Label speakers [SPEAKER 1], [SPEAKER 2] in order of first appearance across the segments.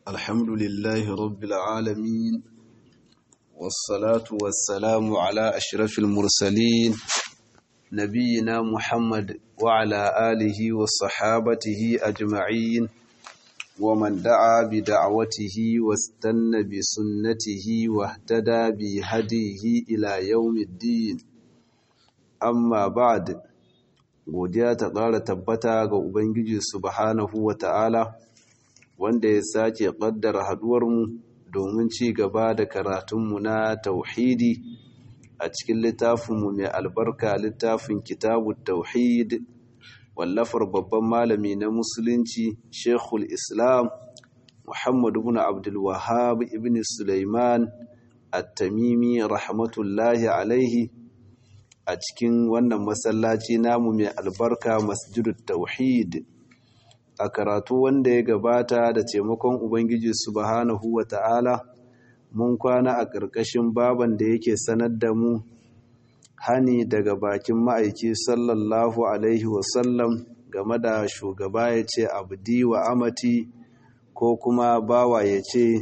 [SPEAKER 1] الحمد لله رب العالمين والصلاة والسلام على أشرف المرسلين نبينا محمد وعلى آله وصحابته أجمعين ومن دعا بدعوته واستنى بسنته واهتدى بهديه إلى يوم الدين amma ba'd godiya ta ƙara tabbata ga ubangiji subhanahu wata'ala wanda ya sake ƙaddara haɗuwarmu domin ci gaba da karatunmu na tauhidi a cikin littafinmu mai albarka littafin kitabu tauhid wallafar babban malami na musulunci shekul islam muhammad ibn abdul wahhab ibn sulaiman at-tamimi rahmatullahi alaihi a cikin wannan masallaci namu mai albarka masjidut tauhid a karatu wanda ya gabata da taimakon ubangiji subhanahu wata'ala mun kwana a ƙarƙashin baban da yake sanar da mu hani daga bakin ma'aiki sallallahu alaihi wasallam game da shugaba ya ce abdi wa amati ko kuma bawa ya ce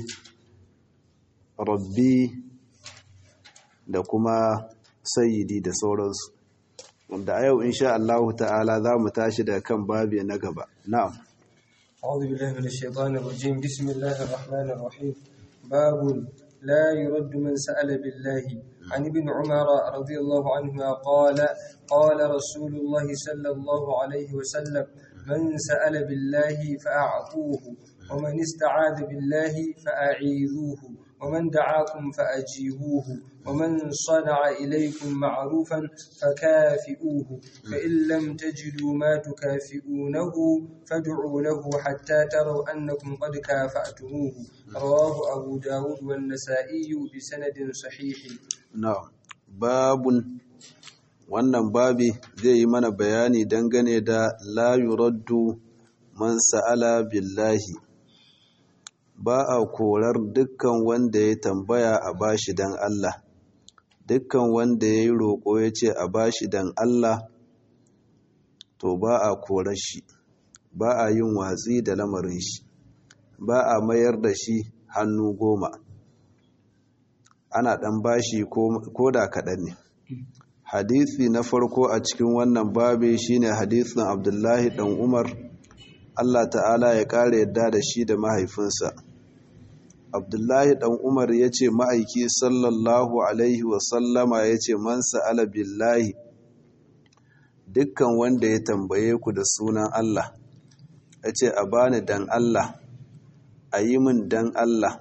[SPEAKER 1] rabbi da kuma sayyidi da sauransu wanda a yau insha Allah ta'ala za mu tashi da kan babi na gaba na'am
[SPEAKER 2] أعوذ بالله من الشيطان الرجيم بسم الله الرحمن الرحيم باب لا يرد من سأل بالله عن ابن عمر رضي الله عنهما قال قال رسول الله صلى الله عليه وسلم من سأل بالله فأعطوه ومن استعاذ بالله فأعيذوه ومن دعاكم فأجيبوه ومن صنع إليكم معروفا فكافئوه فإن لم تجدوا ما تكافئونه فادعوا له حتى تروا أنكم قد كافأتموه رواه أبو داود والنسائي بسند صحيح
[SPEAKER 1] na'am babun wannan babi zai yi mana bayani dangane da la yuraddu man sa'ala billahi ba a korar dukkan wanda ya tambaya a bashi dan Allah dukkan wanda ya yi roƙo ya ce a bashi dan Allah to ba a korar shi ba a yin watsi da lamarin shi ba a mayar da shi hannu goma ana ɗan bashi ko da kaɗan ne hadisi na farko a cikin wannan babi shine hadisin abdullahi ɗan umar allah ta'ala ya ƙara yadda da shi da mahaifinsa abdullahi ɗan umar ya ce ma'aiki sallallahu alaihi wasallama ya ce man sa'ala billahi dukkan wanda ya tambaye ku da sunan allah ya ce a bani dan allah a yi min dan allah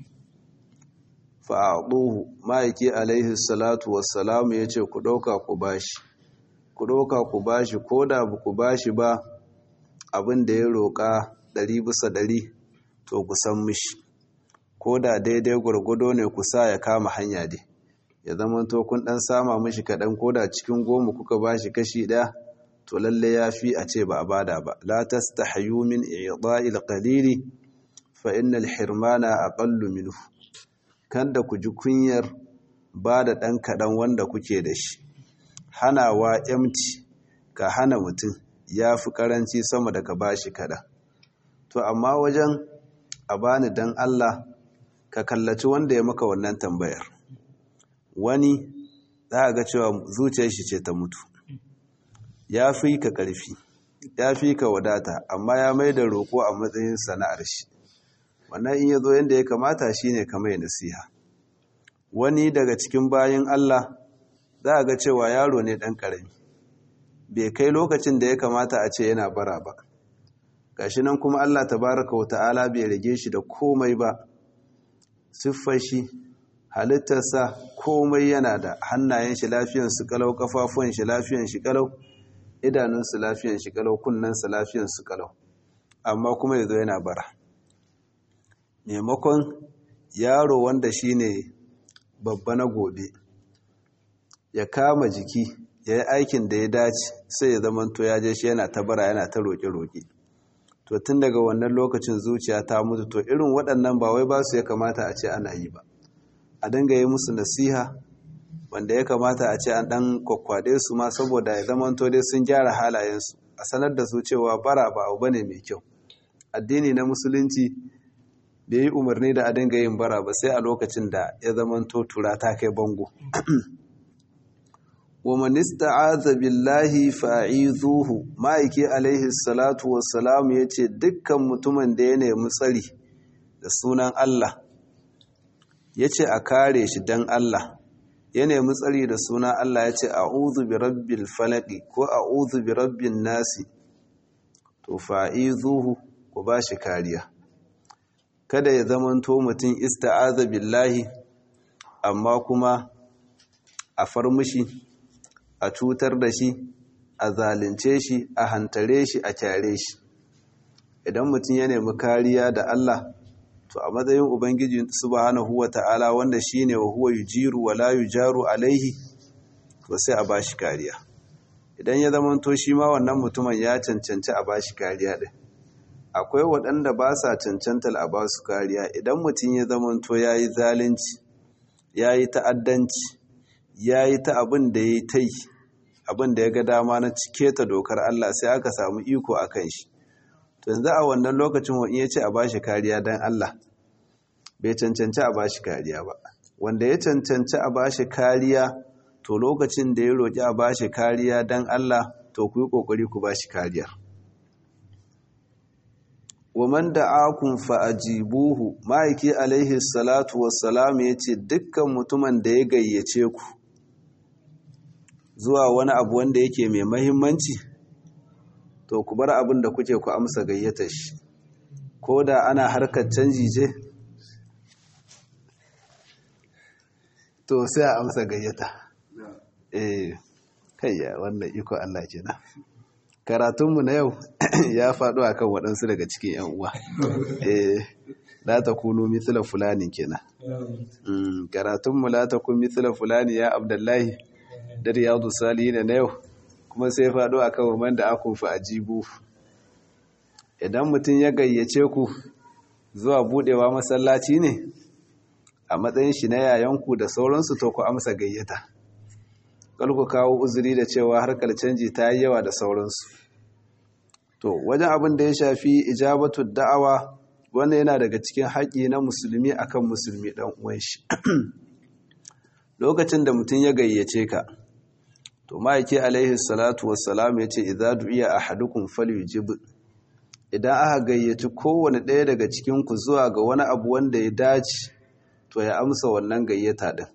[SPEAKER 1] fa'aɗuhu ma'aiki alaihi salatu wassalamu ya ce ku ɗauka ku bashi ku ɗauka ku bashi ko da ba ku bashi ba abin da ya roƙa ɗari bisa ɗari to ku san mishi ko da daidai gwargwado ne ku sa ya kama hanya dai ya zama to kun ɗan sama mishi kaɗan ko da cikin goma kuka bashi kashi ɗaya to lalle ya fi a ce ba a bada ba la tastahayu min i'da'il qalili fa innal hirmana aqallu minhu kan da ku ji kunyar ba da ɗan kaɗan wanda kuke da shi hanawa yamci ka hana mutum ya fi ƙaranci sama da ka ba shi kaɗan to amma wajen a bani don Allah ka kallaci wanda ya maka wannan tambayar wani za a ga cewa zuciyar shi ce ta mutu ya fi ka ƙarfi ya fi ka wadata amma ya mai da roƙo a matsayin sana'ar shi wannan in ya zo yadda ya kamata shi ne kamar nasiha wani daga cikin bayan Allah za a ga cewa yaro ne ɗan ƙarami bai kai lokacin da ya kamata a ce yana bara ba gashi nan kuma Allah tabaraka wa ta'ala bai rage shi da komai ba siffar shi halittarsa komai yana da hannayen shi lafiyan su kalau kafafuwan shi lafiyan shi kalau idanun su lafiyan shi kalau kunnen su lafiyan su kalau amma kuma yazo yana bara maimakon yaro wanda shine babba na gobe ya kama jiki ya yi aikin da ya dace sai ya zamanto ya je shi yana ta bara yana ta roƙe-roƙe to tun daga wannan lokacin zuciya ta mutu to irin waɗannan ba wai ba su ya kamata a ce ana yi ba a dinga yi musu nasiha wanda ya kamata a ce an ɗan kwakwaɗe su ma saboda ya zamanto dai sun gyara halayensu a sanar da su cewa bara ba abu bane mai kyau addini na musulunci bai yi umarni da a dinga yin bara ba sai a lokacin da ya zamanto tura ta kai bango wa man ista'aza billahi fa'izuhu ma'aiki alaihi salatu wassalam yace dukkan mutumin da ya nemi tsari da sunan Allah yace a kare shi dan Allah ya nemi tsari da sunan Allah yace a'udhu bi rabbil falaq ko a'udhu bi rabbin nasi to fa'izuhu ku bashi kariya kada ya zamanto mutum ista'aza billahi amma kuma a farmushi a cutar da shi a zalunce shi a hantare shi a kyare shi idan mutum ya nemi kariya da Allah to a matsayin ubangiji subhanahu wata'ala wanda shine wa huwa yujiru wa la yujaru alaihi to sai a bashi kariya idan ya zamanto shi ma wannan mutumin ya cancanci a bashi kariya din akwai waɗanda ba sa cancantar a basu kariya idan mutum ya zamanto ya yi zalunci ya yi ta'addanci ya yi ta abin da ya yi ta yi abin da ya ga dama na cike ta dokar Allah sai aka samu iko a kan shi to yanzu a wannan lokacin wani ya ce a bashi kariya don Allah bai cancanci a bashi kariya ba wanda ya cancanci a bashi kariya to lokacin da ya roƙi a bashi kariya don Allah to ku yi ƙoƙari ku bashi kariya wa man da'akum fa ajibuhu ma'aiki alaihi salatu wassalam yace dukkan mutumin da ya gayyace ku zuwa wani abu wanda yake mai mahimmanci to ku bar abin da kuke ku amsa gayyatar shi ko da ana harkar canji ce to sai a amsa gayyata eh kayya wannan iko Allah kenan karatunmu na yau ya faɗo akan waɗansu daga cikin 'yan uwa eh la takunu mithla fulani kenan karatunmu la takun mithla fulani ya abdullahi da riyadu salihin na yau kuma sai faɗo a kan waman da akun fi ajibu idan mutum ya gayyace ku zuwa buɗewa masallaci ne a matsayin shi na yayanku da sauransu to ku amsa gayyata ku kawo uzuri da cewa harkar canji ta yi yawa da sauransu to wajen abin da ya shafi ijabatu da'awa wannan yana daga cikin haƙi na musulmi akan musulmi ɗan uwan shi lokacin da mutum ya gayyace ka to ma'aiki alaihi salatu wassalam ya ce idza du'iya ahadukum falyujib idan aka gayyaci kowane ɗaya daga cikin ku zuwa ga wani abu wanda ya dace to ya amsa wannan gayyata din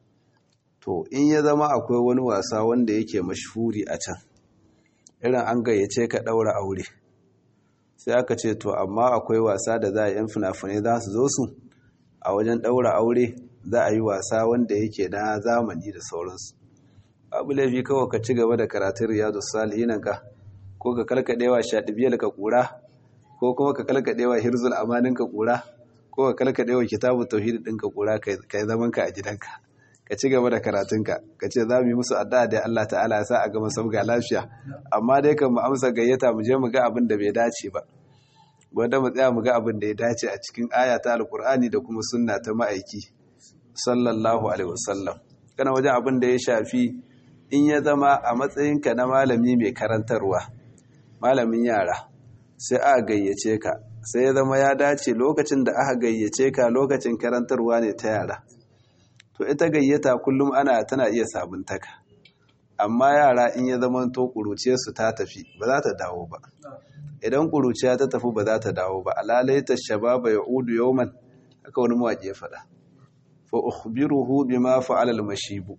[SPEAKER 1] to in ya zama akwai wani wasa wanda yake mashhuri a can irin an gayyace ka ɗaura aure sai aka ce to amma akwai wasa da za a yan fina-finai za su zo su a wajen ɗaura aure za a yi wasa wanda yake na zamani da sauransu abu laifi kawai ka ci gaba da karatun riyadu salihinan ka ko ka kalkadewa shaɗibiyar ka ƙura ko kuma ka kalkadewa hirzul amanin ka ƙura ko ka kalkadewa kitabun tauhid ɗin ka ƙura ka yi zaman ka a gidanka ka ci gaba da karatunka ka ce za mu yi musu addu'a da Allah ta'ala ya sa a gama sabga lafiya amma dai kan mu amsa gayyata mu je mu ga abin da bai dace ba wanda mu tsaya mu ga abin da ya dace a cikin aya ta alkur'ani da kuma sunna ta ma'aiki sallallahu alaihi wasallam kana wajen abin da ya shafi in ya zama a matsayinka na malami mai karantarwa malamin yara sai aka gayyace ka sai ya zama ya dace lokacin da aka gayyace ka lokacin karantarwa ne ta yara to ita gayyata kullum ana tana iya sabuntaka amma yara in ya zama to ƙuruciyarsu ta tafi ba za ta dawo ba idan ƙuruciya ta tafi ba za ta dawo ba alalaita shababa ya udu yawman haka wani mawaƙi ya faɗa fa ukhbiruhu bima fa'ala al-mashibu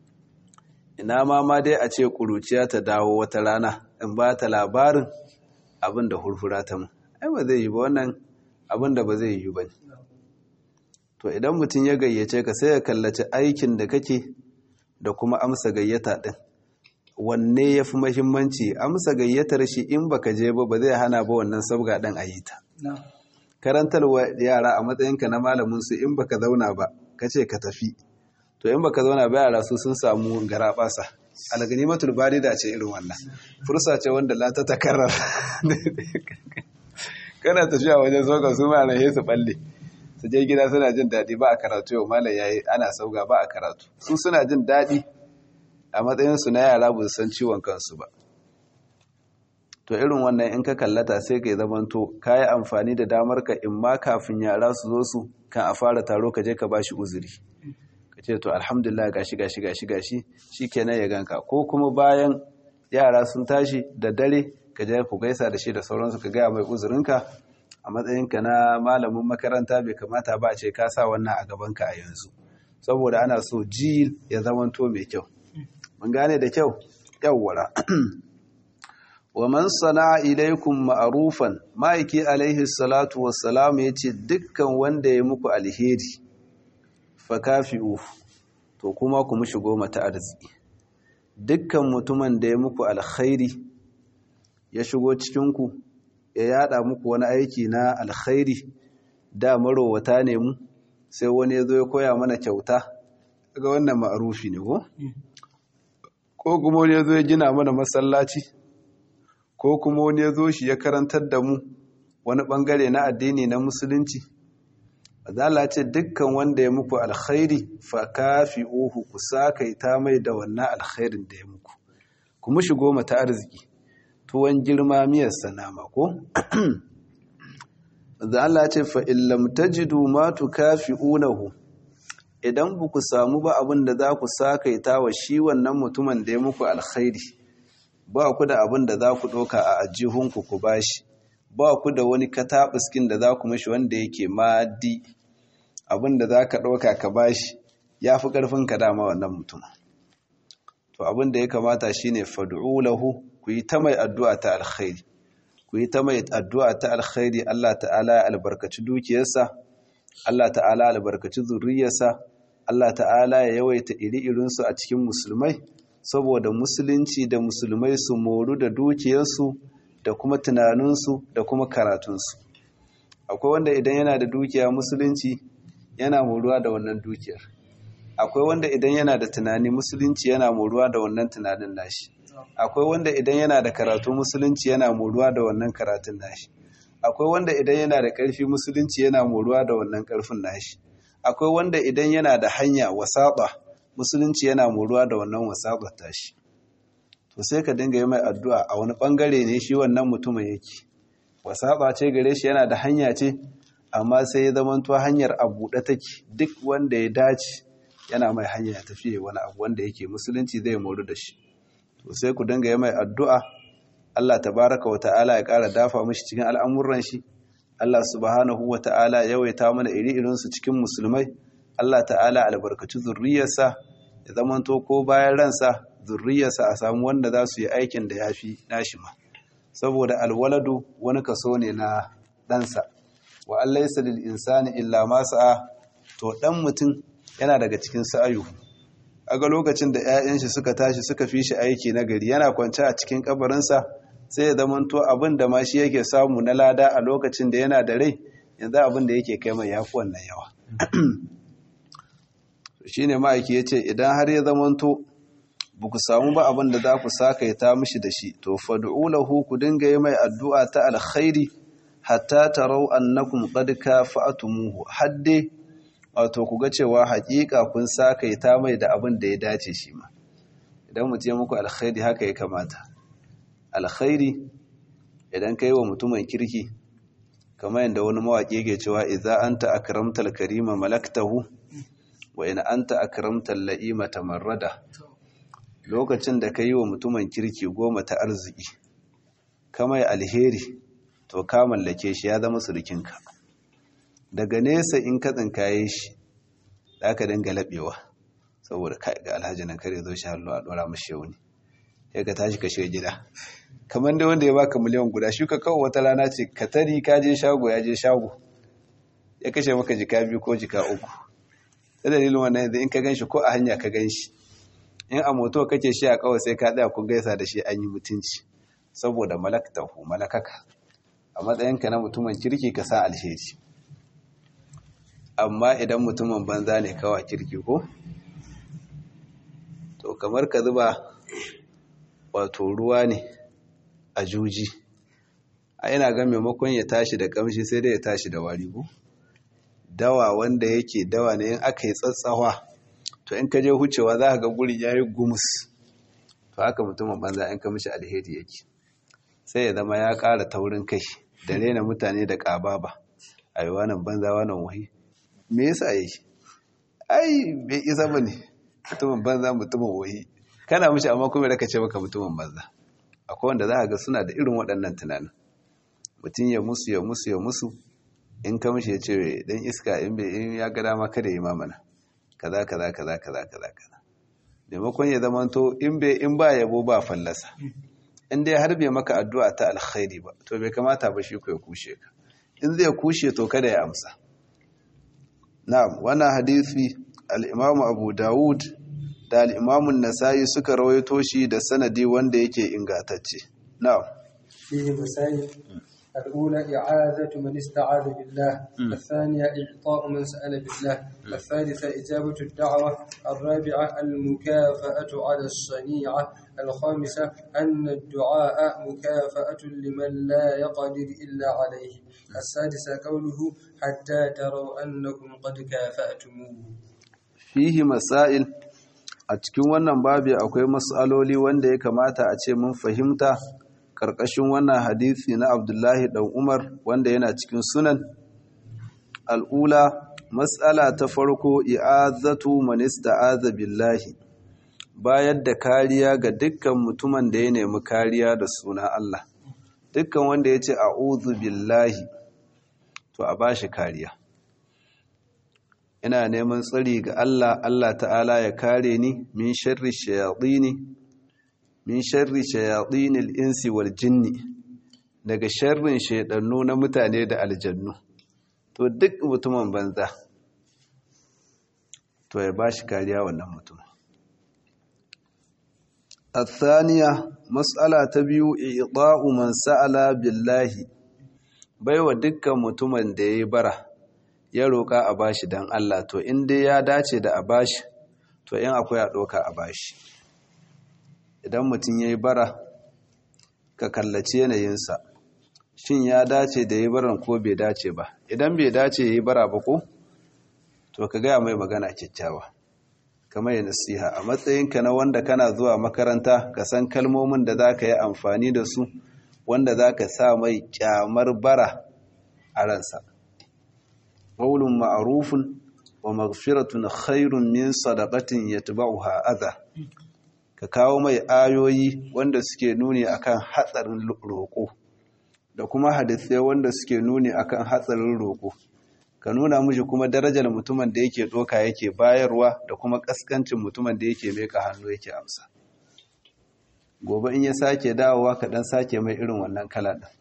[SPEAKER 1] ina ma ma dai a ce ƙuruciya ta dawo wata rana in ba ta labarin abin da hurhura ta mu ai ba zai yi ba wannan abin da ba zai yi ba to idan mutum ya gayyace ka sai ya kallaci aikin da kake da kuma amsa gayyata din wanne ya fi mahimmanci amsa gayyatar shi in baka je ba ba zai hana ba wannan sabga ɗin a yi ta karantarwa yara a matsayinka na malamin su in baka zauna ba ka ce ka tafi to in baka zauna ba yara su sun samu gara basa alganimatul barida ce irin wannan fursa ce wanda la ta takarar kana tafiya wajen soka su ma rahe su balle su je gida suna jin daɗi ba a karatu yau malam yayi ana sauga ba a karatu su suna jin daɗi a matsayinsu na yara ba su san ciwon kansu ba to irin wannan in ka kallata sai ka zamanto ka yi amfani da damar ka in ma kafin yara su zo su kan a fara taro ka je ka bashi uzuri ka ce to alhamdulillah gashi gashi gashi gashi shikenan ya ganka ko kuma bayan yara sun tashi da dare ka je ku gaisa da shi da sauransu ka gaya mai uzurinka a matsayinka na malamin makaranta bai kamata ba a ce ka sa wannan a gabanka a yanzu saboda ana so jil ya zamanto mai kyau mun gane da kyau yawwara wa man sana ilaikum ma'rufan ma'aiki alaihi salatu wassalam yace dukkan wanda ya muku alheri fa kafi'u to kuma ku mushi goma ta arziki dukkan mutumin da ya muku alkhairi ya shigo cikin ku ya yada muku wani aiki na alkhairi da marowata ne mu sai wani ya zo ya koya mana kyauta ga wannan ma'arufi ne ko ko kuma wani ya zo ya gina mana masallaci ko kuma wani ya zo shi ya karantar da mu wani bangare na addini na musulunci azala ce dukkan wanda ya muku alkhairi fa kafi'uhu ku sakaita mai da wannan alkhairin da ya muku kuma shigo mata arziki tuwon girma miyar sanama ko da Allah ce fa illam tajidu ma tukafi'unahu idan ba ku samu ba abin da za ku sakaita wa shi wannan mutumin da ya muku alkhairi ba ku da abin da za ku ɗauka a ajihunku ku bashi ba ku da wani kataɓiskin da za ku mashi wanda yake madi abin da za ka ɗauka ka bashi ya fi ƙarfin ka dama wannan mutum to abin da ya kamata shine fad'u lahu ku yi ta mai addu'a ta alkhairi ku yi ta mai addu'a ta alkhairi Allah ta'ala ya albarkaci dukiyarsa Allah ta'ala albarkaci zurriyarsa Allah ta'ala ya yawaita iri-irinsu a cikin musulmai saboda musulunci da musulmai su moru da dukiyarsu da kuma tunaninsu da kuma karatunsu akwai wanda idan yana da dukiya musulunci yana moruwa da wannan dukiyar akwai wanda idan yana da tunani musulunci yana moruwa da wannan tunanin nashi akwai wanda idan yana da karatu musulunci yana moruwa da wannan karatun nashi akwai wanda idan yana da ƙarfi musulunci yana moruwa da wannan ƙarfin nashi akwai wanda idan yana da hanya wasaɓa musulunci yana moruwa da wannan wasaɓar tashi to sai ka dinga yi mai addu'a a wani ɓangare ne shi wannan mutumin yake wasaɓa ce gare shi yana da hanya ce amma sai ya zamanto hanyar a buɗe take duk wanda ya dace yana mai hanya ya tafiye wani abu wanda yake musulunci zai moru da shi to sai ku dinga yi mai addu'a Allah tabaraka wa ta'ala ya ƙara dafa mashi cikin al'amuran shi Allah subhanahu wa ta'ala yawaita mana iri-irinsu cikin musulmai Allah ta'ala albarkaci zurriyarsa ya zamanto ko bayan ransa zurriyarsa a samu wanda za su yi aikin da ya fi nashi ma saboda alwaladu wani kaso ne na ɗansa wa Allah ya lil insani illa ma sa'a to ɗan mutum yana daga cikin sa'ayu aga lokacin da 'ya'yan shi suka tashi suka fi shi aiki na gari yana kwance a cikin kabarinsa sai ya zamanto abin da ma shi yake samu na lada a lokacin da yana da rai yanzu abin da yake kai mai yafi wannan yawa shi ne ma'aiki ya ce idan har ya zamanto ba ku samu ba abin da za ku sakaita mishi da shi to fadu'u lahu ku dinga yi mai addu'a ta alkhairi hatta tarau annakum qad kafa'tumuhu hadde wato ku ga cewa haƙiƙa kun sakaita mai da abin da ya dace shi ma idan mutum ya muku alkhairi haka ya kamata alkhairi idan kai wa mutumin kirki kamar yadda wani mawaƙi ke cewa idza anta akramtal karima malaktahu wa in anta akramtal la'ima tamarrada lokacin da kai wa mutumin kirki goma ta arziki kamar alheri to ka mallake shi ya zama surukinka daga nesa in ka tsinkaye shi za ka dinga laɓewa saboda ga alhaji nan kare zo shi hallo a ɗora mashi yau ne ya ka tashi ka shiga gida kamar da wanda ya baka miliyan guda shi ka kawo wata rana ce ka tari ka je shago ya je shago ya kashe maka jika biyu ko jika uku ta dalilin wannan yanzu in ka gan shi ko a hanya ka gan shi in a moto kake shi a kawai sai ka tsaya kun gaisa da shi an yi mutunci saboda malaktahu malakaka a matsayinka na mutumin kirki ka sa alheri amma idan mutumin banza ne kawai kirki ko to kamar ka zuba wato ruwa ne a juji a ina ga maimakon ya tashi da kamshi sai dai ya tashi da wari ko dawa wanda yake dawa ne in aka yi tsatsawa to in ka je hucewa za ka ga guri ya yi gumus to haka mutumin banza in ka mishi alheri yake sai ya zama ya ƙara taurin kai da rena mutane da ƙababa a yi wannan banza wannan wahi me yasa yi shi ai bai isa ba ne mutumin banza mutumin wahi kana mishi amma kuma da ka ce maka mutumin banza akwai wanda za a ga suna da irin waɗannan tunanin mutum ya musu ya musu ya musu in ka mishi ya ce dan iska in bai in ya ga dama kada yi mamana kaza kaza kaza kaza kaza kaza maimakon ya zama to in bai in ba yabo ba fallasa in dai har bai maka addu'a ta alkhairi ba to bai kamata ba shi ko ya kushe ka in zai kushe to kada ya amsa na'am wannan hadisi al-Imam Abu Dawud da al-Imam An-Nasa'i suka rawaito shi da sanadi wanda yake ingantacce na'am
[SPEAKER 2] فيه مسائل الأولى إعاذة من استعاذ بالله الثانية إعطاء من سأل بالله الثالثة إجابة الدعوة الرابعة المكافأة على الصنيعة الخامسة أن الدعاء مكافأة لمن لا يقدر إلا عليه السادسة قوله حتى تروا أنكم قد كافأتموه
[SPEAKER 1] fihi masail a cikin wannan babi akwai matsaloli wanda ya kamata a ce mun fahimta ƙarƙashin wannan hadisi na Abdullahi ɗan Umar wanda yana cikin sunan al'ula matsala ta farko i'azatu man ista'aza billahi bayar da kariya ga dukkan mutumin da ya nemi kariya da suna Allah dukkan wanda ya ce a'udhu billahi to a bashi kariya ina neman tsari ga Allah Allah ta'ala ya kare ni min sharri shayatini min sharri shayatinil insi wal jinni daga sharrin shaidannu na mutane da aljannu to duk mutumin banza to ya bashi kariya wannan mutum الثانية مسألة تبيو إعطاء من سأل بالله baiwa dukkan mutumin da ya bara ya roƙa a bashi don Allah to in dai ya dace da a bashi to in akwai a ɗoka a bashi idan mutum ya yi bara ka kallaci yanayinsa shin ya dace da ya baran ko bai dace ba idan bai dace ya yi bara ba ko to ka gaya mai magana kyakkyawa kamar ya nasiha a matsayinka na wanda kana zuwa makaranta ka san kalmomin da za ka yi amfani da su wanda za ka sa mai kyamar bara a ransa ƙaulun ma'arufin wa maghfiratun khairun min sadaqatin yatba'uha adha ka kawo mai ayoyi wanda suke nuni akan hatsarin roƙo da kuma hadisai wanda suke nuni akan hatsarin roƙo ka nuna mishi kuma darajar mutumin da yake doka yake bayarwa da kuma kaskancin mutumin da yake meka hannu yake amsa gobe in ya sake dawowa ka dan sake mai irin wannan kala din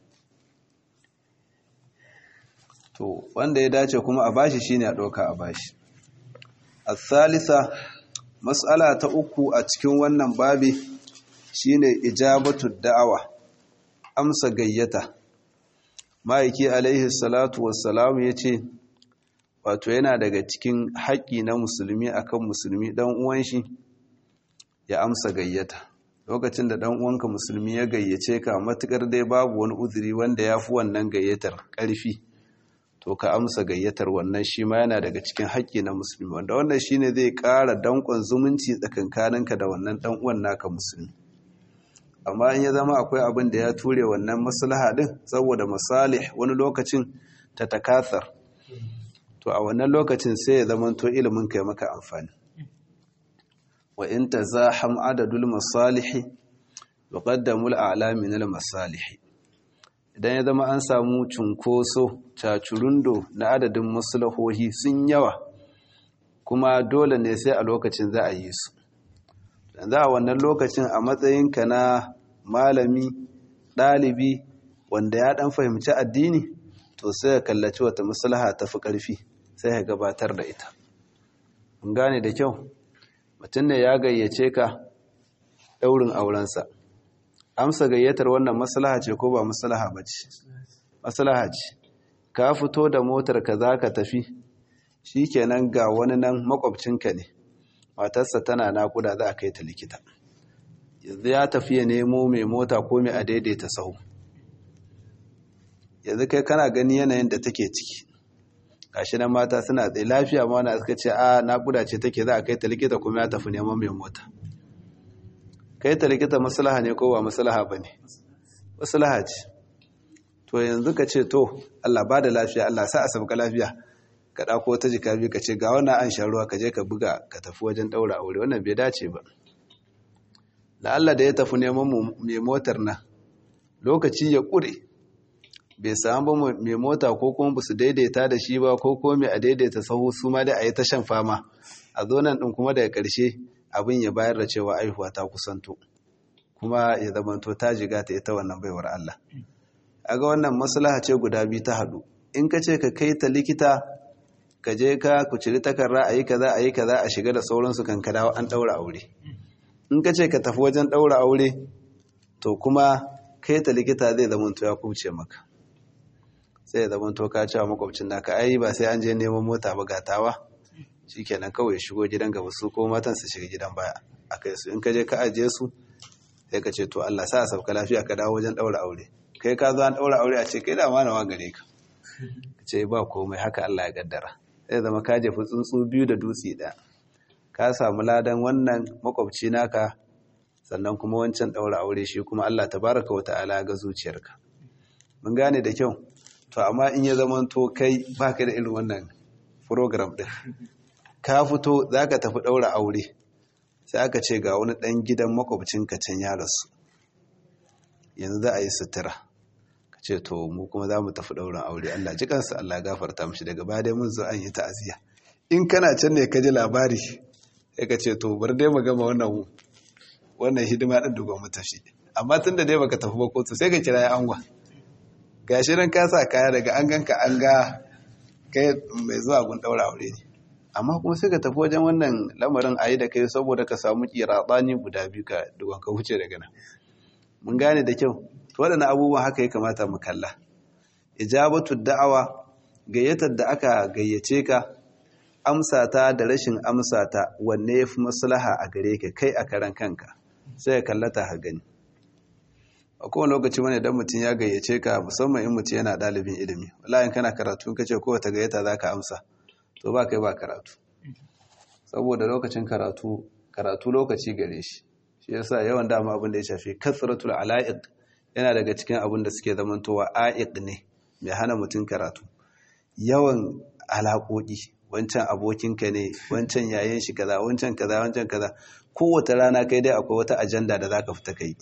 [SPEAKER 1] to wanda ya dace kuma a bashi shine a doka a bashi الثالثة mas'ala ta uku a cikin wannan babi shine ijabatu da'awa amsa gayyata ma'aiki alaihi salatu wassalam yace wato yana daga cikin haƙƙi na musulmi akan musulmi dan uwan shi ya amsa gayyata lokacin da dan uwanka musulmi ya gayyace ka matukar dai babu wani uzuri wanda yafi wannan gayyatar ƙarfi to ka amsa gayyatar wannan shi ma yana daga cikin haƙƙi na musulmi wanda wannan shine zai ƙara danƙon zumunci tsakankaninka da wannan ɗan uwan naka musulmi amma in ya zama akwai abin da ya ture wannan maslaha din saboda masalih wani lokacin ta takathar to a wannan lokacin sai ya zama to ilimin kai maka amfani wa in tazaham adadul masalih wa qaddamul a'lami min al masalih idan ya zama an samu cunkoso cacurundo na adadin maslahohi sun yawa kuma dole ne sai a lokacin za a yi su za a wannan lokacin a matsayinka na malami ɗalibi wanda ya ɗan fahimci addini to sai ya kallaci wata maslaha ta fi ƙarfi sai ya gabatar da ita mun gane da kyau mutum ne ya gayyace ka ɗaurin aurensa amsa gayyatar wannan maslaha ce ko ba maslaha ba ce maslaha ce ka fito da motar ka za ka tafi shi kenan ga wani nan makwabcinka ne matarsa tana nakuda za a kai ta likita yanzu ya tafi ya nemo mai mota ko mai a daidaita sahu yanzu kai kana gani yanayin da take ciki gashi nan mata suna tsaye lafiya ma wani suka ce a nakuda ce take za a kai ta likita kuma ya tafi neman mai mota kai ta likita maslaha ne ko ba maslaha ba ne maslaha ce to yanzu ka ce to Allah ba da lafiya Allah sa a sabka lafiya ka ɗako ta jika biyu ka ce ga wannan an shan ruwa ka je ka buga ka tafi wajen ɗaura aure wannan bai dace ba da Allah da ya tafi neman mai motar nan lokaci ya ƙure bai samu ba mai mota ko kuma ba su daidaita da shi ba ko kuma mai a daidaita sahu su ma da a yi ta shan fama a zo nan ɗin kuma daga ƙarshe abin ya bayar da cewa aihuwa ta kusanto kuma ya zamanto ta jiga ta ita wannan baiwar Allah a ga wannan maslaha ce guda biyu ta haɗu in ka ce ka kai ta likita ka je ka ku ciri takarra a yi kaza a yi kaza a shiga da sauransu kan ka dawo an ɗaura aure in ka ce ka tafi wajen ɗaura aure to kuma kai ta likita zai zamanto ya kuce maka sai ya zamanto ka cewa makwabcin naka ai ba sai an je neman mota ba gatawa shikenan kawai ya shigo gidan gaba su ko matan su shiga gidan baya akai su in ka je ka ajiye su sai ka ce to Allah sa sauka lafiya ka dawo wajen daura aure kai ka zo an daura aure a ce kai da ma nawa gare ka ce ba komai haka Allah ya gaddara sai zama ka jefi tsuntsu biyu da dutse ɗaya ka samu ladan wannan makwabci naka sannan kuma wancan daura aure shi kuma Allah tabaraka wa ta'ala ga zuciyarka mun gane da kyau to amma in ya zama to kai baka da irin wannan program din ka fito zaka tafi daura aure sai aka ce ga wani dan gidan makwabcinka can ya rasu yanzu za a yi sutura ka ce to mu kuma za mu tafi ɗaurin aure Allah ji kansa Allah gafarta mishi daga baya dai mun zo an yi ta'aziyya in kana can ne ka ji labari sai ka ce to bar dai mu gama wannan wannan hidima din da gwamnati tafi amma tun da dai baka tafi ba kotu sai ka kira ya angwa gashi nan ka sa kaya daga an ganka an ga kai mai zuwa gun ɗaura aure ne amma kuma sai ka tafi wajen wannan lamarin a yi da kai saboda ka samu kiratsani guda biyu ka duwan ka huce daga nan mun gane da kyau waɗannan abubuwan haka ya kamata mu kalla ijabatu da'awa gayyatar da aka gayyace ka amsata da rashin amsata wanne ya fi maslaha a gare ka kai a karan kanka sai ya kallata ha gani a kowane lokaci wani dan mutum ya gayyace ka musamman in mutum yana ɗalibin ilimi wallahi kana karatu kace kowace gayyata za ka amsa to ba kai ba karatu saboda lokacin karatu karatu lokaci gare shi shi yasa yawan dama abin da ya shafi kasratul ala'iq yana daga cikin abin da suke zamantowa a'iq ne mai hana mutum karatu yawan alaƙoƙi wancan abokinka ne wancan yayin shi kaza wancan kaza wancan kaza kowace rana kai dai akwai wata ajanda da zaka fita kai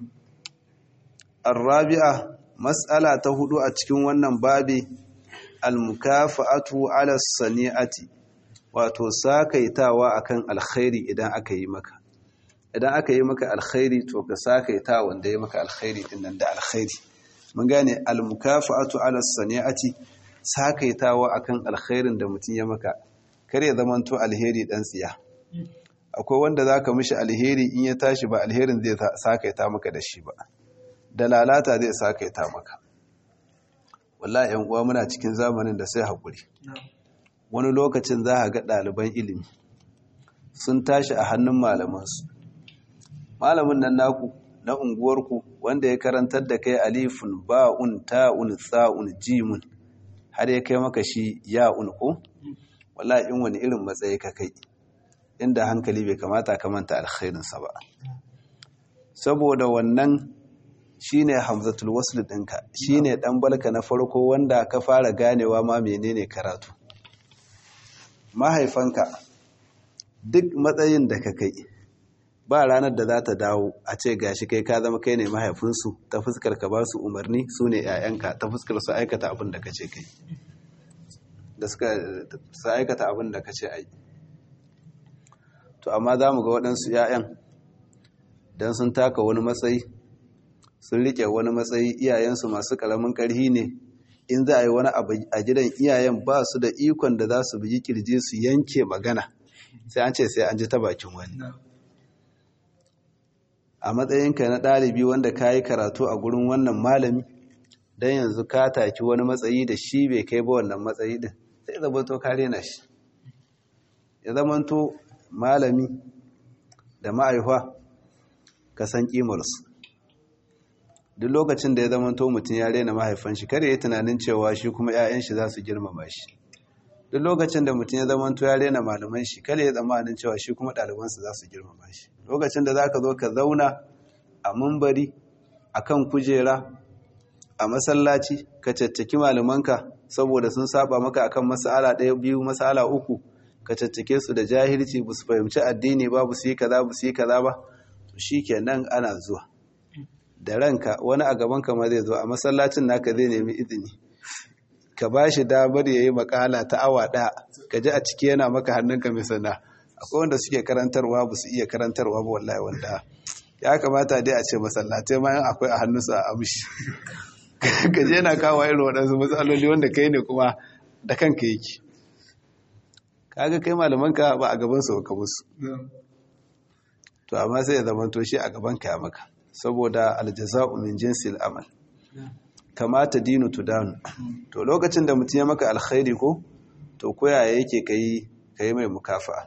[SPEAKER 1] arabi'a mas'ala ta hudu a cikin wannan babi almukafa'atu ala sani'ati wato sakaitawa akan alkhairi idan aka yi maka idan aka yi maka alkhairi to ka sakaita wanda ya maka alkhairi din nan da alkhairi mun gane almukafa'atu ala sani'ati sakaitawa akan alkhairin da mutum ya maka kar ya zamanto alheri dan tsiya akwai wanda zaka mishi alheri in ya tashi ba alherin zai sakaita maka da shi ba da lalata zai sakaita maka wallahi yan uwa muna cikin zamanin da sai hakuri wani lokacin za ga ɗaliban ilimi sun tashi a hannun malamansu malamin nan naku na unguwarku wanda ya karantar da kai alifun ba'un ta'un tsa'un jimun har ya kai maka shi ya'un ko wala in wani irin matsayi ka kai inda hankali bai kamata ka manta alkhairinsa ba saboda wannan shine hamzatul wasl ɗinka shine ɗan balka na farko wanda ka fara ganewa ma menene karatu mahaifanka duk matsayin da ka kai ba ranar da za ta dawo a ce gashi kai ka zama kai ne mahaifinsu ta fuskar ka ba su umarni su ne 'ya'yanka ta fuskar su aikata abin da ka ce kai da suka su aikata abin da ka ce ai to amma za mu ga waɗansu 'ya'yan don sun taka wani matsayi sun riƙe wani matsayi iyayensu masu ƙaramin ƙarhi ne in za a yi wani abu a gidan iyayen ba su da ikon da za su bugi kirji su yanke magana sai an ce sai an ji ta bakin wani a matsayinka na ɗalibi wanda ka yi karatu a gurin wannan malami don yanzu ka taki wani matsayi da shi bai kai ba wannan matsayi din sai zamanto ka rena shi ya zamanto malami da ma'aifa ka san ƙimarsu duk lokacin da ya zamanto mutum ya rena mahaifan shi kare ya tunanin cewa shi kuma 'ya'yan shi za su girmama shi duk lokacin da mutum ya zamanto ya rena malaman shi kare ya tsammanin cewa shi kuma ɗalibansa za su girmama shi lokacin da za ka zo ka zauna a mumbari akan kujera a masallaci ka caccaki malamanka saboda sun saba maka akan mas'ala ɗaya biyu mas'ala uku ka caccake su da jahilci ba su fahimci addini ba ba su yi kaza ba su yi kaza ba to shikenan ana zuwa da ranka wani a gaban ka ma zai zo a masallacin naka zai nemi izini ka ba shi damar ya yi makala ta awa ɗaya ka ji a ciki yana maka hannunka mai sana akwai wanda suke karantarwa ba su iya karantarwa ba wallahi wanda ya kamata dai a ce masallatai ma akwai a hannunsa a amshi ka je na kawo irin waɗansu matsaloli wanda kai ne kuma da kanka yake kaga kai malamanka ba a gabansu ka musu to amma sai ya zama to shi a gabanka ya maka saboda aljaza'u min jinsil amal kamata dinu tudanu to lokacin da mutum ya maka alkhairi ko to koya yake kai kai mai mukafa'a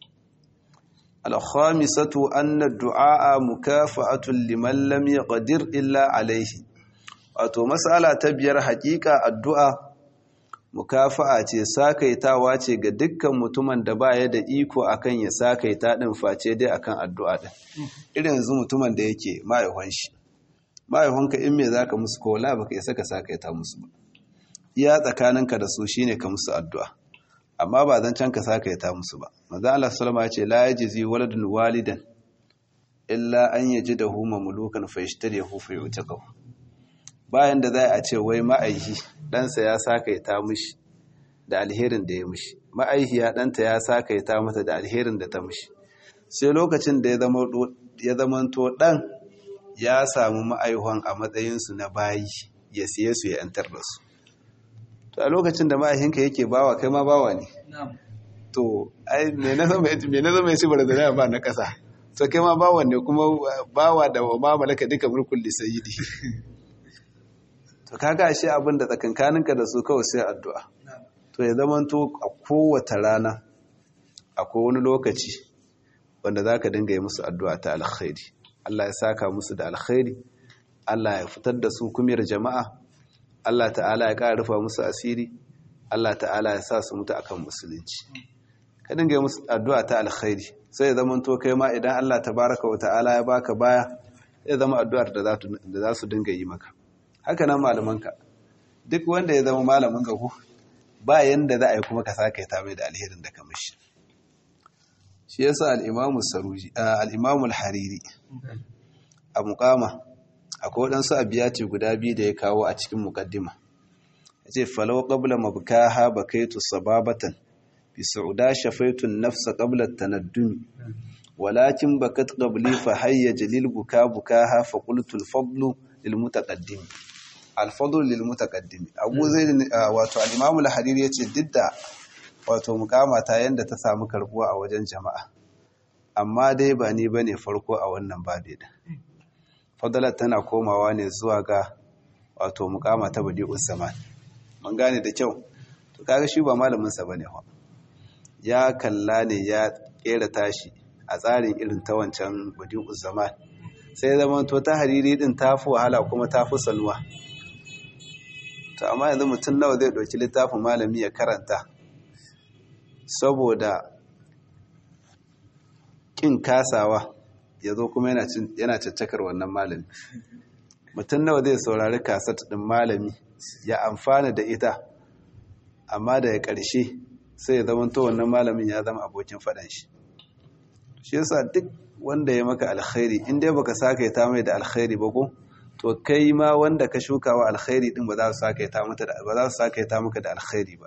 [SPEAKER 1] al-khamisatu anna ad-du'a mukafa'atun liman lam yaqdir illa alayhi wato mas'ala ta biyar hakika addu'a mukafa'a ce sakaitawa ce ga dukkan mutumin da baya da iko akan ya sakaita din face dai akan addu'a din irin yanzu mutumin da yake mahaifin shi mahaifinka in me zaka musu ko wala baka isa ka sakaita musu ba iya tsakaninka da su shine ka musu addu'a amma ba zan can ka sakaita musu ba manzo Allah sallama ya ce la yajzi waladun walidan illa an yajidahu mamlukan fa yashtarihu fa yutaqahu bayan da za a ce wai ma'aihi ɗansa ya sakaita mishi da alherin da ya mishi ma'aihiya ɗanta ya sakaita mata da alherin da ta mishi sai lokacin da ya zamanto ɗan ya samu ma'aihon a matsayinsu na bayi ya siye su ya ‘yantar da su to a lokacin da ma'aihinka yake bawa kai ma bawa ne to ai me na zama ya ci barazana ba na ƙasa to kai ma bawa ne kuma bawa da ma malaka duka mulkul lisayidi to kaga shi abin da tsakankaninka da su kawai sai addu'a to ya zama to a kowace rana akwai wani lokaci wanda za ka dinga yi musu addu'a ta alkhairi Allah ya saka musu da alkhairi Allah ya fitar da su kumiyar jama'a Allah ta'ala ya ƙara rufa musu asiri Allah ta'ala ya sa su mutu akan musulunci ka dinga yi musu addu'a ta alkhairi sai ya zama to kai ma idan Allah tabaraka wa ta'ala ya baka baya ya zama addu'ar da za su dinga yi maka haka nan malamanka duk wanda ya zama malamin ka ku ba yanda za a yi kuma ka saka ta mai da alherin da ka mishi shi yasa al-imamu saruji al-imamu al-hariri a muqama akwai wadansu abiyati guda biyu da ya kawo a cikin muqaddima yace falau qabla mabkaha bakaitu sababatan bi su'da shafaitu an-nafsa qabla at-tanaddumi walakin bakat qabli fa hayya jalil buka bukaha fa qultu al-fadlu lil mutaqaddim alfadul lil mutaqaddim abu zaid wato al-imam al-hariri yace didda wato mukama ta yanda ta samu karbuwa a wajen jama'a amma dai ba ni bane farko a wannan babe da fadalat tana komawa ne zuwa ga wato mukama ta badi'us zaman mun gane da kyau to kaga shi ba malamin sa bane fa ya kalla ne ya kera tashi a tsarin irin ta wancan badi'us zaman sai zaman to ta hariri din tafi wahala kuma tafi salwa to amma yanzu mutum nawa zai ɗauki littafin malami ya karanta saboda ƙin kasawa ya zo kuma yana caccakar wannan malami mutum nawa zai saurari kasat ɗin malami ya amfana da ita amma da ya ƙarshe sai ya zama to wannan malamin ya zama abokin faɗan shi shi yasa duk wanda ya maka alkhairi in dai baka saka ta mai da alkhairi ba ko to kai ma wanda ka shuka wa alkhairi din ba za su saka ta mata ba za su saka ta maka da alkhairi ba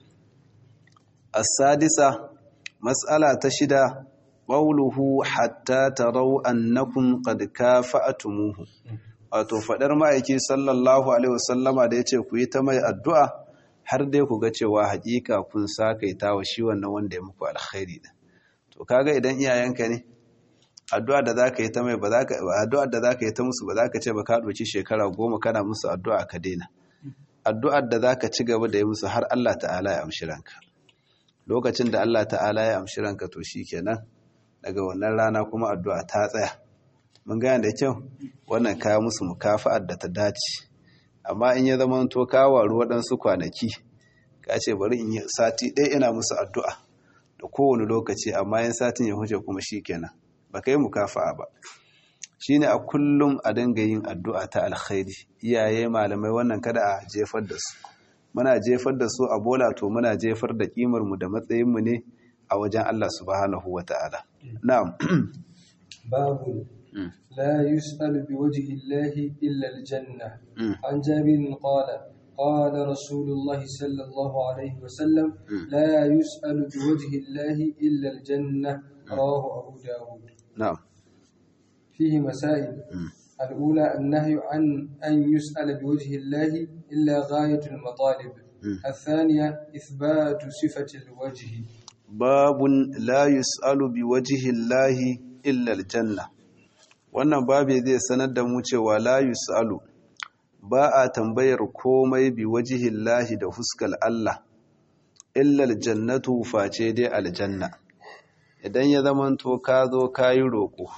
[SPEAKER 1] as-sadisa mas'ala ta shida qawluhu hatta taraw annakum qad kafa'tumuhu wato fadar ma'aiki sallallahu alaihi wasallama da yace ku yi ta mai addu'a har dai ku ga cewa hakika kun saka ta wa shi wannan wanda ya muku alkhairi din to kaga idan iyayenka ne addu'a da za ka yi ta mai ba za ka addu'ar da za ka yi ta musu ba za ka ce ba ka ɗauki shekara goma kana musu addu'a ka daina addu'ar da za ka ci gaba da yi musu har Allah ta'ala ya amshi ranka lokacin da Allah ta'ala ya amshi ranka to shi kenan daga wannan rana kuma addu'a ta tsaya mun gane da kyau wannan kaya musu mukafa'ar da ta dace amma in ya zama to ka waru waɗansu kwanaki ka ce bari in yi sati ɗaya ina musu addu'a da kowane lokaci amma yin satin ya huce kuma shi kenan ba ka yi mukafa'a ba shine a kullum a dinga yin addu'a ta alkhairi iyaye malamai wannan kada a jefar da su muna jefar da su a bola to muna jefar da kimar mu da matsayin mu ne a wajen Allah subhanahu wata'ala na'am
[SPEAKER 2] باب لا يسأل بوجه الله إلا الجنة عن جابر قال قال رسول الله صلى الله عليه وسلم لا يسأل بوجه الله إلا الجنة رواه أبو داود
[SPEAKER 1] na'am
[SPEAKER 2] فيه مسائل الأولى النهي عن أن يسأل بوجه الله إلا غاية المطالب الثانية إثبات صفة الوجه
[SPEAKER 1] babun la yus'alu bi wajhillahi illa aljanna wannan babu zai sanar da mu cewa la yus'alu ba a tambayar komai bi wajhillahi da fuskal Allah illa aljannatu face dai aljanna idan ya zamanto ka zo kayi roko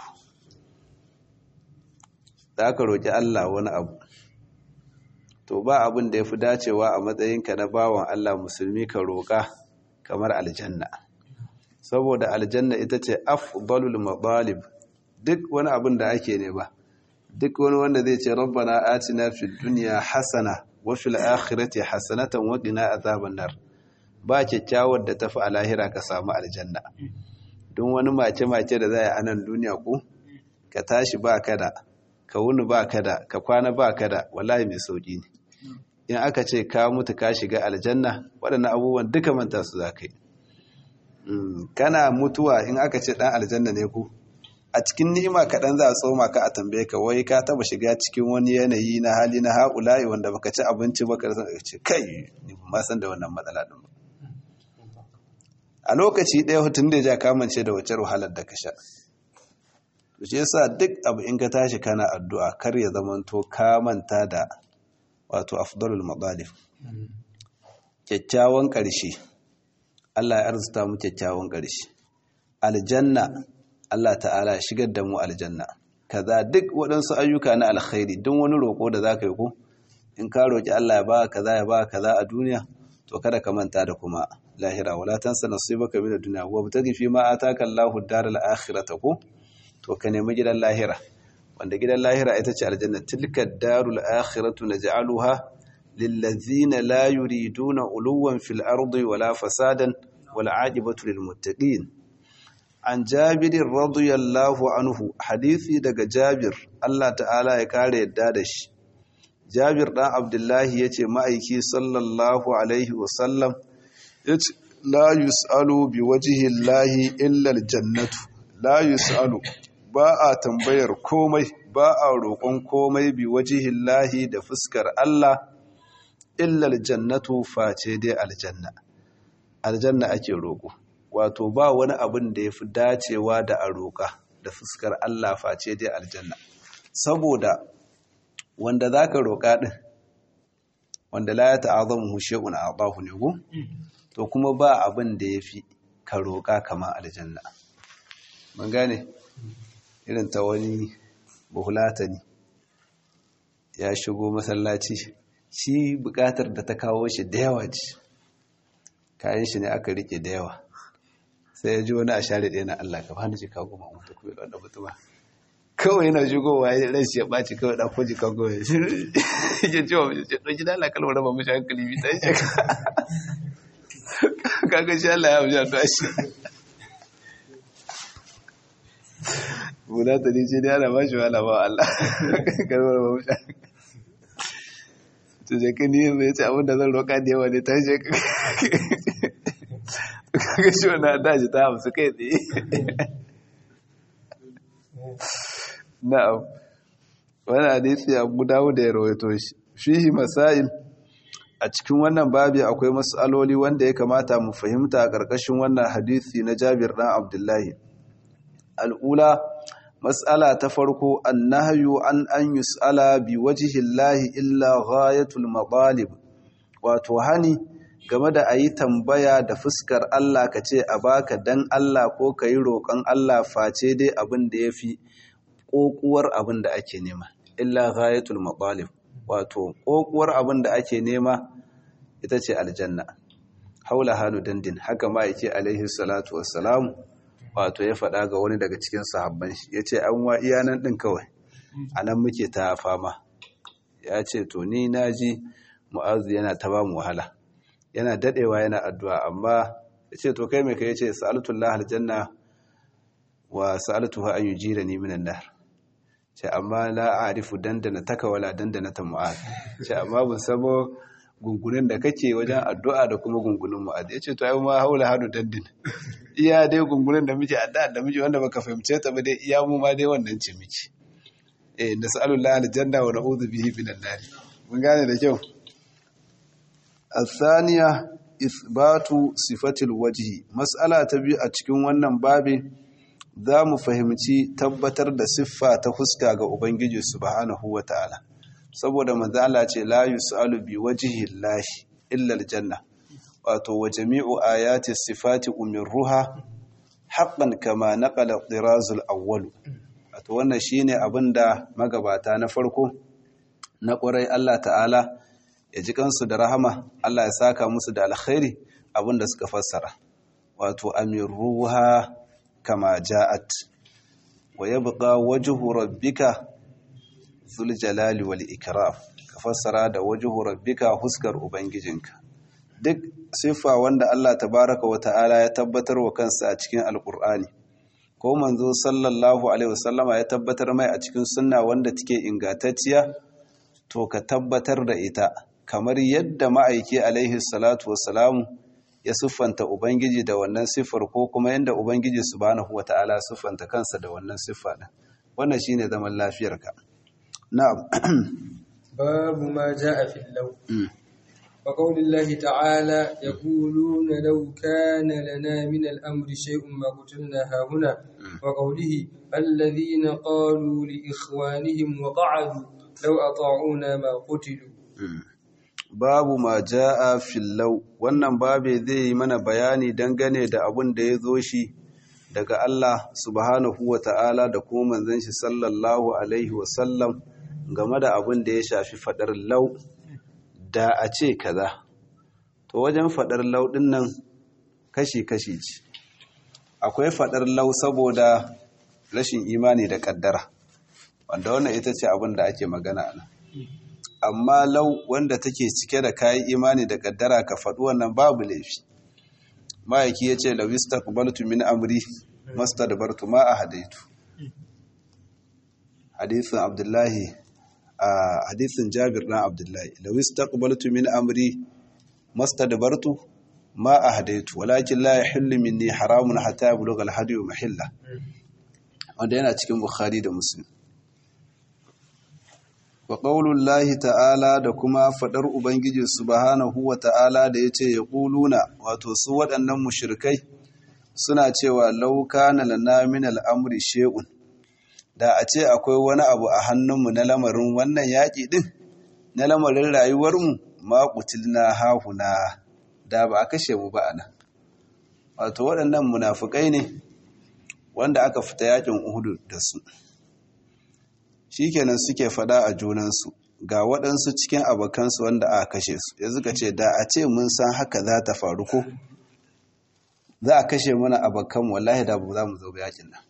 [SPEAKER 1] za ka roki Allah wani abu to ba abin da yafi dacewa a matsayinka na bawan Allah musulmi ka roka kamar aljanna saboda aljanna ita ce afdalul matalib duk wani abin da ake ne ba duk wani wanda zai ce rabbana atina fid dunya hasana wa fil akhirati hasanatan wa qina azaban nar ba kyakkyawar da tafi a lahira ka samu aljanna don wani mace mace da zai a nan duniya ku ka tashi ba kada ka wuni ba kada ka kwana ba kada wallahi mai sauki ne in aka ce ka mutu ka shiga aljanna waɗannan abubuwan duka manta su za ka yi kana mutuwa in aka ce ɗan aljanna ne ku a cikin ni'ima kaɗan za a tsoma ka a tambaye ka wai ka taba shiga cikin wani yanayi na hali na haƙula'i wanda baka ci abinci ba ka ce kai ni ba san da wannan matsala ɗin ba a lokaci ɗaya hutun da ja kamance da wace wahalar da ka sha to shi yasa duk abu in ka tashi kana addu'a kar ya zamanto ka manta da wato afdalul madalif kyakkyawan ƙarshe Allah ya arzuta mu kyakkyawan ƙarshe aljanna Allah ta'ala shigar da mu aljanna kaza duk waɗansu ayyuka na alkhairi don wani roƙo da zaka yi ko in ka roƙi Allah ya ba kaza ya ba kaza a duniya to kada ka manta da kuma lahira wala tansa nasibaka min ad-dunya wa btaghi fi ma ataka Allahu ad-daral akhirata ko to ka nemi gidan lahira wanda gidan lahira ita ce aljanna tilka darul akhiratu naj'aluha lillazina la yuriduna uluwan fil ardi wala fasadan wal aqibatu lil muttaqin an jabir radiyallahu anhu hadisi daga jabir Allah ta'ala ya kare yadda da shi jabir dan abdullahi yace ma'aiki sallallahu alaihi wasallam yace la yus'alu bi wajhi llahi illa aljannatu la yus'alu ba a tambayar komai ba a roƙon komai bi wajihin lahi da fuskar Allah illal jannatu face dai aljanna aljanna ake roƙo wato ba wani abin da ya fi dacewa da a roƙa da fuskar Allah face dai aljanna saboda wanda za ka roƙa ɗin wanda la ya ta'azamu hushe'un a ɓahu ne gu to kuma ba abin da ya fi ka roƙa kama aljanna mun gane irin ta wani buhulata ne ya shigo masallaci shi bukatar da ta kawo shi da yawa ce kayan shi ne aka rike da yawa sai ya ji wani a share ɗaya na Allah ka bani jika goma mutu kuma ɗan mutuma kawai yana shigowa ya ran shi ya ɓaci kawai ɗan kwaji kan kawai ya ce wa mace ɗauki da Allah kalmar raba mashi hankali bi ta yi kaga shi Allah ya mashi a shi guda ta ce dai ana bashi wala ba Allah karbar ba musha to je ka niyyar zai ce abin da zan roƙa da yawa ne ta je ka shi wani daji ta hamsu kai tsaye na'am wani hadisi abu dawo da ya rawaito shi fihi masail a cikin wannan babi akwai mas'aloli wanda ya kamata mu fahimta a ƙarƙashin wannan hadisi na Jabir ɗan Abdullahi al'ula mas'ala ta farko annahyu an an yus'ala bi wajhillahi illa ghayatul matalib wato hani game da ayi tambaya da fuskar Allah kace a baka dan Allah ko kayi roƙon Allah face dai abin da yafi kokuwar abin da ake nema illa ghayatul matalib wato kokuwar abin da ake nema ita ce aljanna haula halu dandin haka ma yake alaihi salatu wassalamu wato ya faɗa ga wani daga cikin sahabban shi ya ce an wa iyanan ɗin kawai a nan muke ta fama ya ce to ni na ji mu'azu yana ta ba mu wahala yana dadewa yana addu'a amma ya ce to kai mai ka yace sa'altullah aljanna wa sa'altuha an yujirani minan nar ce amma la a'rifu dandana taka wala dandana ta mu'az ce amma ban sabo gungunin da kake wajen addu'a da kuma gungunin mu'az yace to ai ma haula hadu dandin iya dai gungunin da muke addu'a da muke wanda baka fahimce ta ba dai iya mu ma dai wannan ce miki eh nas'alullah aljanna wa na'udhu bihi minan nar mun gane da kyau الثانية إثبات صفة الوجه مسألة تبي أتكون wannan babin za mu fahimci tabbatar da siffa ta fuska ga Ubangiji subhanahu wa ta'ala saboda manzala ce la yus'alu bi wajhi llahi illa aljanna wato wa jami'u ayati sifati umirruha haqqan kama naqala dirazul awwal wato wannan shine abinda magabata na farko na ƙwarai Allah ta'ala ya ji kansu da rahama Allah ya saka musu da alkhairi abinda suka fassara wato amiruha kama ja'at wa yabqa wajhu rabbika zul jalali wal ikram ka fassara da wajhu rabbika huskar ubangijinka duk siffa wanda Allah tabaraka wa ta'ala ya tabbatar wa kansa a cikin alqur'ani ko manzo sallallahu alaihi wasallama ya tabbatar mai a cikin sunna wanda take ingantacciya to ka tabbatar da ita kamar yadda ma'aiki alaihi salatu wassalamu ya siffanta Ubangiji da wannan siffar ko kuma yadda Ubangiji subhanahu wata'ala siffanta kansa da wannan siffa din wannan shine zaman lafiyarka na'am
[SPEAKER 2] babu ma jaa fi law wa qawlillahi ta'ala yaquluna law kana lana min al-amri shay'un ma qutilna hahuna wa qawlihi alladhina qalu li ikhwanihim wa qa'adu law ata'una ma qutilu
[SPEAKER 1] babu ma ja'a fillau wannan babe zai yi mana bayani dangane da abun da ya zo shi daga Allah subhanahu wa ta'ala da kuma manzon shi sallallahu alaihi wasallam game da abun da ya shafi fadar lau da a ce kaza to wajen fadar lau din nan kashi-kashi ce akwai fadar lau saboda rashin imani da kaddara wanda wannan ita ce abin da ake magana nan amma lau wanda take cike da kayan imani da kaddara ka faɗi wannan babu laifi ma'aiki ya ce lawista kubaltu min amri masta da bartu ma a hadaitu hadithin abdullahi a hadithin jabir ɗan abdullahi lawista kubaltu min amri masta da bartu ma a hadaitu walakin la ya hillu minni haramun hata ya bulugal hadiyu mahilla wanda yana cikin bukhari da muslim wa ƙaunullahi ta'ala da kuma faɗar Ubangiji subhanahu wa ta'ala da ya ce ya ƙuluna wato su waɗannan mushirkai suna cewa lauka na lana min al'amuri she'un da a ce akwai wani abu a hannunmu na lamarin wannan yaƙi ɗin na lamarin rayuwarmu maƙutil na hahuna da ba a kashe mu ba a nan wato waɗannan munafukai ne wanda aka fita yaƙin uhudu da su shikenan suke fada a junansu ga waɗansu cikin abokansu wanda aka kashe su ya zuka ce da a ce mun san haka za ta faru ko za a kashe mana abokan wallahi da ba za mu zo yakin nan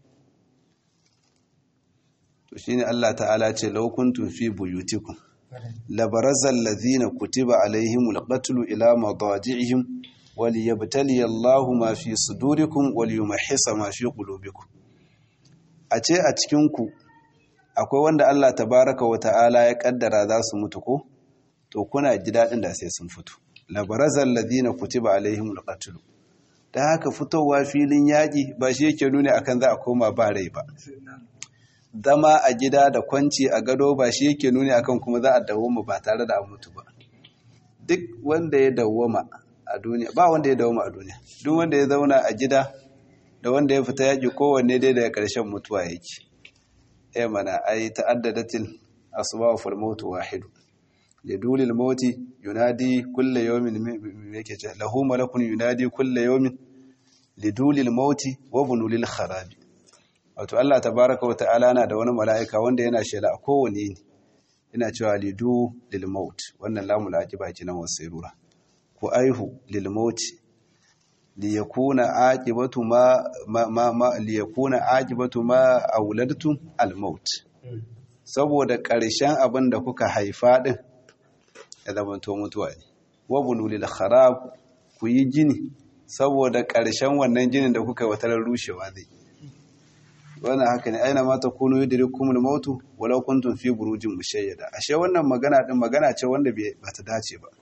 [SPEAKER 1] to shine Allah ta'ala ce law kuntum fi buyutikum labarazal ladhina kutiba alaihimul qatlu ila madaji'ihim waliyabtali Allahu ma fi sudurikum waliyumahhisa ma fi qulubikum a ce a cikin ku akwai wanda Allah tabaraka wa ta'ala ya kaddara za su mutu ko to kuna ji daɗin da sai sun fito labarazal ladina kutiba alaihimul qatl da haka fitowa filin yaƙi ba shi yake nuni akan za a koma ba rai ba zama a gida da kwanci a gado ba shi yake nuni akan kuma za a dawoma ba tare da an mutu ba duk wanda ya dawoma a duniya ba wanda ya dawoma a duniya duk wanda ya zauna a gida da wanda ya fita yaƙi kowanne dai daga ƙarshen mutuwa yake ya mana ai ta'addadatil asbab fal maut wahid lidul al maut yunadi kull yawmin yake ce lahu malakun yunadi kull yawmin lidul al maut wa bunul kharabi wato Allah tabaaraka wa ta'ala na da wani mala'ika wanda yana shela a kowane ne yana cewa lidu lil maut wannan lamul aqiba kinan wasairura ku aihu lil maut liyakuna aqibatu ma ma ma liyakuna aqibatu ma awladtum al-maut saboda ƙarshen abin da kuka haifa din ya zamanto mutuwa ne wabulu lil kharab ku yi gini saboda ƙarshen wannan ginin da kuka watarar rushewa zai wannan haka ne aina mata kunu yudrikumul mautu walau kuntum fi burujin mushayyada ashe wannan magana din magana ce wanda ba ta dace ba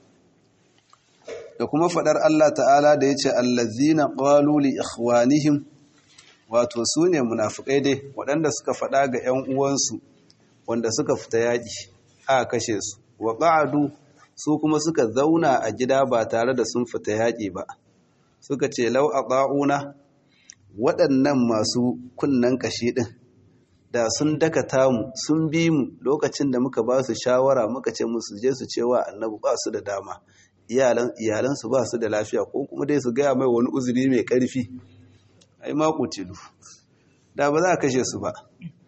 [SPEAKER 1] da kuma fadar Allah ta'ala da yace allazina qalu li ikhwanihim wato sune munafikai dai waɗanda suka fada ga ƴan uwansu wanda suka fita yaƙi aka kashe su wa qa'adu su kuma suka zauna a gida ba tare da sun fita yaƙi ba suka ce lau aqauna waɗannan masu kunnen ƙashi ɗin da sun dakata mu sun bi mu lokacin da muka ba su shawara muka ce musu je su cewa annabi ba su da dama iyalansu ba su da lafiya ko kuma dai su gaya mai wani uzuri mai ƙarfi ai ma kutilu da ba za a kashe su ba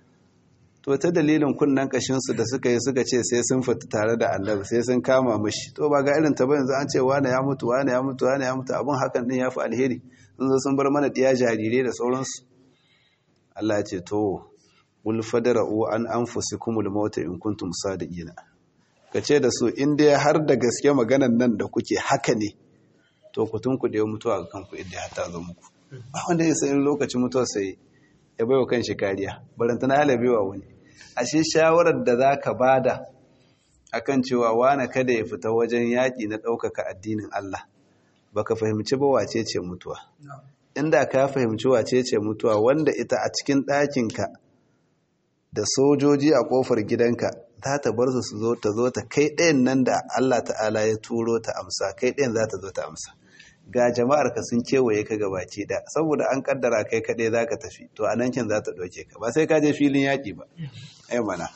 [SPEAKER 1] to ta dalilin kunnen ƙashinsu da suka yi suka ce sai sun fita tare da annabi sai sun kama mashi to ba ga irin ta ba yanzu an ce wane ya mutu wane ya mutu wane ya mutu abin hakan din ya fi alheri sun zo sun bar mana ɗiya jarirai da sauransu Allah ya ce to wul fadara'u an anfusikumul mauta in kuntum sadiqina kace da su in dai har da gaske maganan nan da kuke haka ne to ku tun ku da mutuwa ga kanku inda ya ta zo muku ba wanda ya san lokacin mutuwa sai ya baiwa kanshi kariya barantana halabewa wani ashe shawarar da zaka bada akan cewa wani kada ya fita wajen yaƙi na ɗaukaka addinin Allah baka fahimci ba wace ce mutuwa inda ka fahimci wace ce mutuwa wanda ita a cikin ɗakinka da sojoji a ƙofar gidanka za ta bar su zo ta zo ta kai ɗayan nan da Allah ta'ala ya turo ta amsa kai ɗayan za ta zo ta amsa ga jama'ar ka sun kewaye ka gabaci da saboda an kaddara kai kaɗai za ka tafi to a nan kin za ta ɗauke ka ba sai ka je filin yaƙi ba ai mana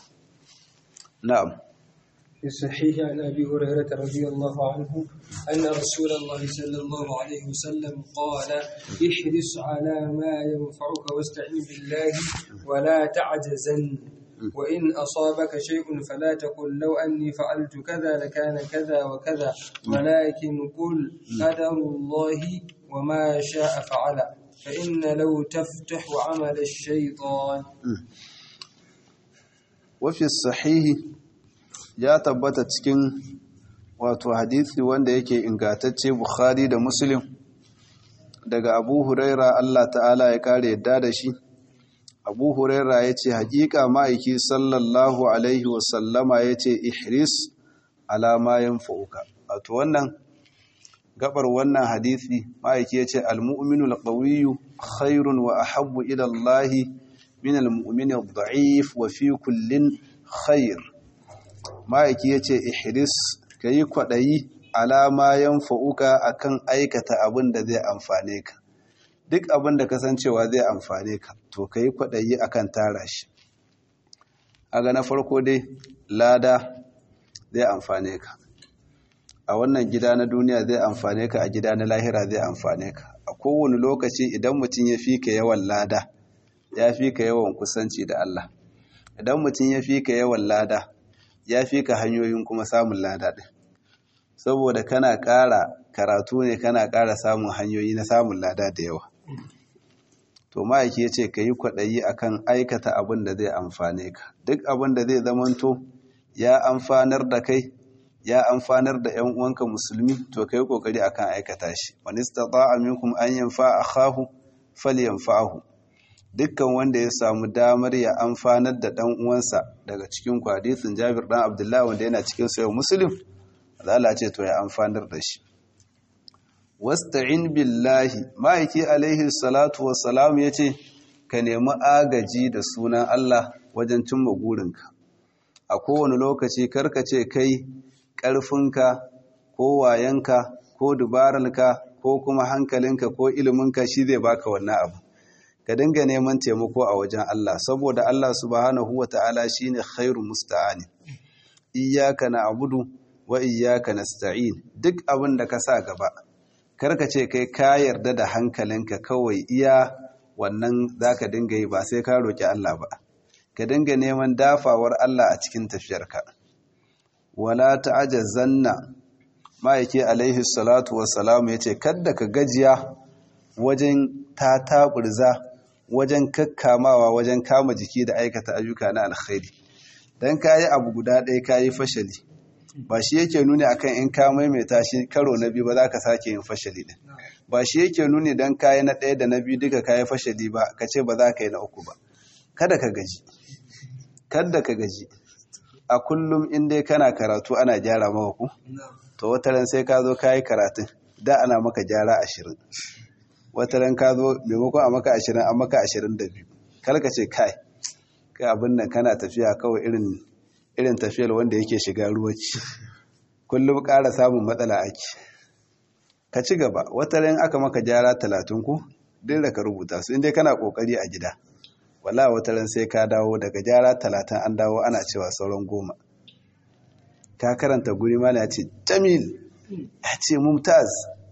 [SPEAKER 1] na'am
[SPEAKER 2] في الصحيح عن أبي هريرة رضي الله عنه أن رسول الله صلى الله عليه وسلم قال احرص على ما ينفعك واستعن بالله ولا تعجزن وإن أصابك شيء فلا تقل لو أني فعلت كذا لكان كذا وكذا ولكن قل قدر الله وما شاء فعل فإن لو تفتح عمل الشيطان
[SPEAKER 1] وفي الصحيح ya tabbata cikin wato hadisi wanda yake ingatacce Bukhari da Muslim daga Abu Huraira Allah ta'ala ya kare yadda da shi Abu Huraira ya ce hakika ma'aiki sallallahu alaihi wasallama ya ce ihris alama yanfa'uka wato wannan gabar wannan hadisi ma'aiki ya ce al-mu'minu al-qawiyyu khairun wa ahabbu ila Allah min al-mu'mini ad-da'if wa fi kullin khair ma'aiki ya ce ihris ka yi kwaɗayi alama yan fa'uka a kan aikata abin da zai amfane ka duk abin da kasancewa zai amfane ka to ka yi kwaɗayi a kan tara shi aga na farko dai lada zai amfane ka a wannan gida na duniya zai amfane ka a gida na lahira zai amfane ka a kowane lokaci idan mutum ya fi ka yawan lada ya fi ka yawan kusanci da Allah idan mutum ya fi ka yawan lada ya fi ka hanyoyin kuma samun lada ɗin saboda kana ƙara karatu ne kana ƙara samun hanyoyi na samun lada da yawa to ma'aiki ya ce ka yi kwaɗayi akan aikata abin da zai amfane ka duk abin da zai zamanto ya amfanar da kai ya amfanar da ‘yan uwanka musulmi to ka yi ƙoƙari akan aikata shi wani stata minkum an yanfa a kahu fal yanfa'ahu dukkan wanda ya samu damar ya amfanar da ɗan uwansa daga cikin hadisin Jabir ɗan Abdullahi wanda yana cikin sayo Muslim Allah ce to ya amfanar da shi wasta'in billahi ma'aiki alaihi salatu wassalam yace ka nemi agaji da sunan Allah wajen cimma gurinka a kowane lokaci karka ce kai ƙarfinka ko wayanka ko dubararka ko kuma hankalinka ko iliminka shi zai baka wannan abu ka dinga neman taimako a wajen Allah saboda Allah subhanahu wata'ala shine khairu musta'ani iyyaka na'budu wa iyyaka nasta'in duk abin da ka sa gaba karka ce kai ka yarda da hankalinka kawai iya wannan zaka dinga yi ba sai ka roki Allah ba ka dinga neman dafawar Allah a cikin tafiyarka wala ta'jazanna ma'aiki alaihi salatu wassalam yace kadda ka gajiya wajen ta taburza wajen kakkamawa wajen kama jiki da aikata ayyuka na alkhairi dan kayi abu guda ɗaya kayi fashali ba shi yake nuni akan in ka maimaita shi karo na biyu ba za ka sake yin fashali din ba shi yake nuni dan kayi na ɗaya da na biyu duka kayi fashali ba ka ce ba za ka yi na uku ba kada ka gaji kada ka gaji a kullum in dai kana karatu ana gyara maka ku to wata ran sai ka zo kayi karatun da ana maka gyara ashirin wata ran ka zo maimakon a maka ashirin an maka ashirin da biyu kar ka ce kai kai abin nan kana tafiya kawai irin irin tafiyar wanda yake shiga ruwaci kullum ƙara samun matsala ake ka ci gaba wata ran aka maka gyara talatin ku duk da ka rubuta su inda kana ƙoƙari a gida wala wata ran sai ka dawo daga gyara talatin an dawo ana cewa sauran goma ka karanta guri mana ya ce jamil ya ce mumtaz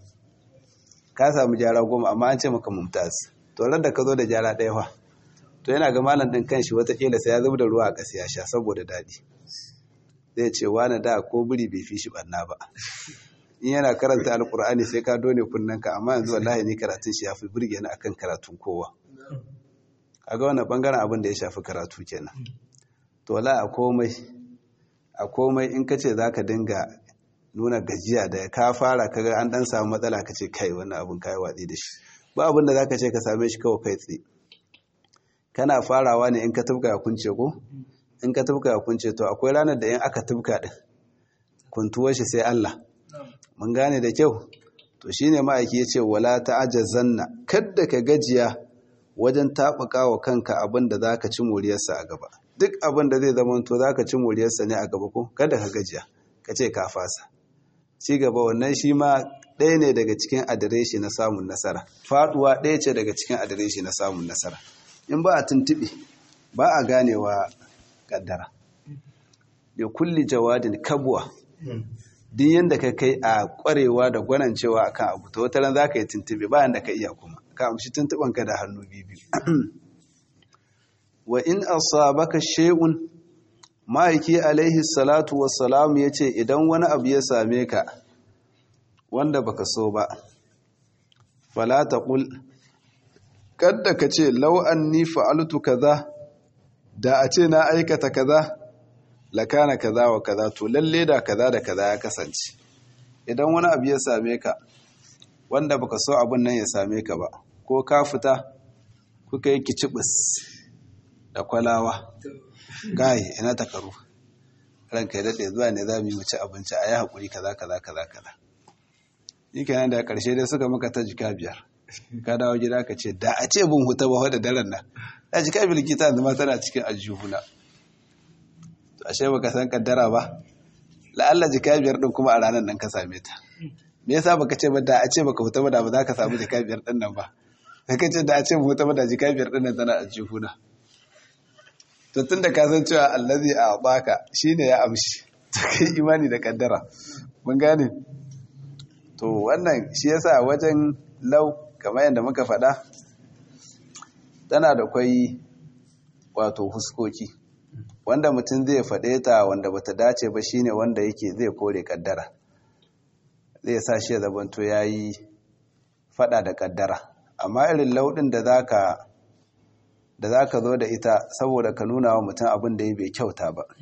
[SPEAKER 1] ka samu gyara goma amma an ce maka mumtaz to da ka zo da gyara ɗaya fa to yana ga malam ɗin kanshi watakila sai ya zub da ruwa a ƙasa ya sha saboda daɗi zai ce wani da ko biri bai fi shi ɓanna ba in yana karanta alƙur'ani sai ka dole kunnanka amma yanzu wallahi ni karatun shi ya fi burge ni akan karatun kowa kaga wannan bangaren abin da ya shafi karatu kenan to la a komai a komai in kace zaka dinga nuna gajiya da ka fara kaga an dan samu matsala kace kai wannan abin kai watsi da shi ba abin da zaka ce ka same shi kawai kai tsaye kana farawa ne in ka tubka ya kunce ko in ka tubka ya kunce to akwai ranar da in aka tubka din kuntuwar shi sai Allah mun gane da kyau to shine ma'aiki yace wala ta'ajazanna kadda ka gajiya wajen taɓuka wa kanka abin da za ka ci moriyarsa a gaba duk abin da zai zama to za ka ci moriyarsa ne a gaba ko kada ka gajiya ka ce ka fasa ci gaba wannan shi ma ɗaya ne daga cikin adireshi na samun nasara faɗuwa ɗaya ce daga cikin adireshi na samun nasara in ba a tuntuɓe ba a ganewa ƙaddara ya kulli jawadin kabuwa duk yadda ka kai a ƙwarewa da gwanancewa akan abu to wata ran za ka yi tuntuɓe bayan da ka iya kuma ka amshi tuntubanka da hannu biyu wa in asabaka shay'un ma'aiki alaihi salatu wassalam yace idan wani abu ya same ka wanda baka so ba fala taqul kadda kace law anni fa'altu kaza da a ce na aikata kaza lakana kaza wa kaza to lalle da kaza da kaza ya kasance idan wani abu ya same ka wanda baka so abin nan ya same ka ba ko ka fita kuka yi kicibis da kwalawa gayi ina takaru ranka ya daɗe zuwa ne za mu yi wuce abinci a yi haƙuri kaza kaza kaza kaza yi kenan da ƙarshe dai suka maka ta jika biyar ka dawo gida ka ce da a ce bin huta ba wadda daren nan a jika biyar kita yanzu ma tana cikin aljihuna to ashe baka san kaddara ba la'alla jika biyar ɗin kuma a ranar nan ka same ta me yasa baka ce ba da a ce baka huta ba da ba za ka samu jika biyar ɗin nan ba ka ce da a ce huta ba da jika biyar ɗin nan tana aljihuna to tun da ka san cewa allazi a baka shine ya amshi to kai imani da kaddara mun gane to wannan shi yasa wajen lau kamar yadda muka faɗa tana da kwai wato huskoki wanda mutum zai faɗe ta wanda bata dace ba shine wanda yake zai kore kaddara zai sa shi ya zabanto yayi faɗa da kaddara amma irin lauɗin da zaka da za ka zo da ita saboda ka nuna wa mutum abin da ya bai kyauta ba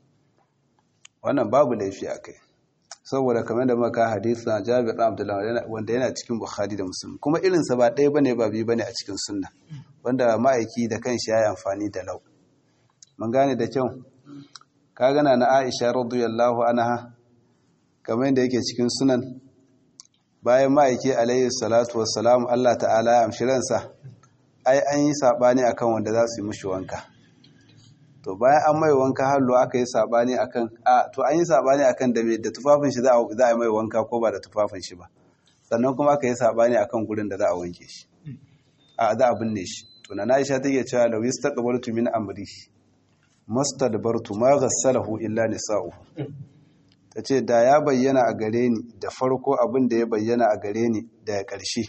[SPEAKER 1] wannan babu laifi a kai saboda kamar da maka hadith na jabir abdullahi wanda yana cikin bukhari da musulmi kuma irinsa ba ɗaya bane ba biyu bane a cikin sunna wanda ma'aiki da kanshi ya yi amfani da lau mun gane da kyau ka gana na aisha radiyallahu anha kamar yadda yake cikin sunan bayan ma'aiki alaihi salatu wassalam Allah ta'ala ya amshi ransa ai an yi saɓani akan wanda za su yi mushi wanka to bayan an mai wanka hallo aka yi saɓani akan a to an yi saɓani akan da da tufafin shi za a yi mai wanka ko ba da tufafin shi ba sannan kuma aka yi saɓani akan gurin da za a wanke shi a za a binne shi to na Aisha take cewa law yastaqbaltu min amri mastadbartu ma ghassalahu illa nisa'u tace da ya bayyana a gare ni da farko abin da ya bayyana a gare ni daga ƙarshe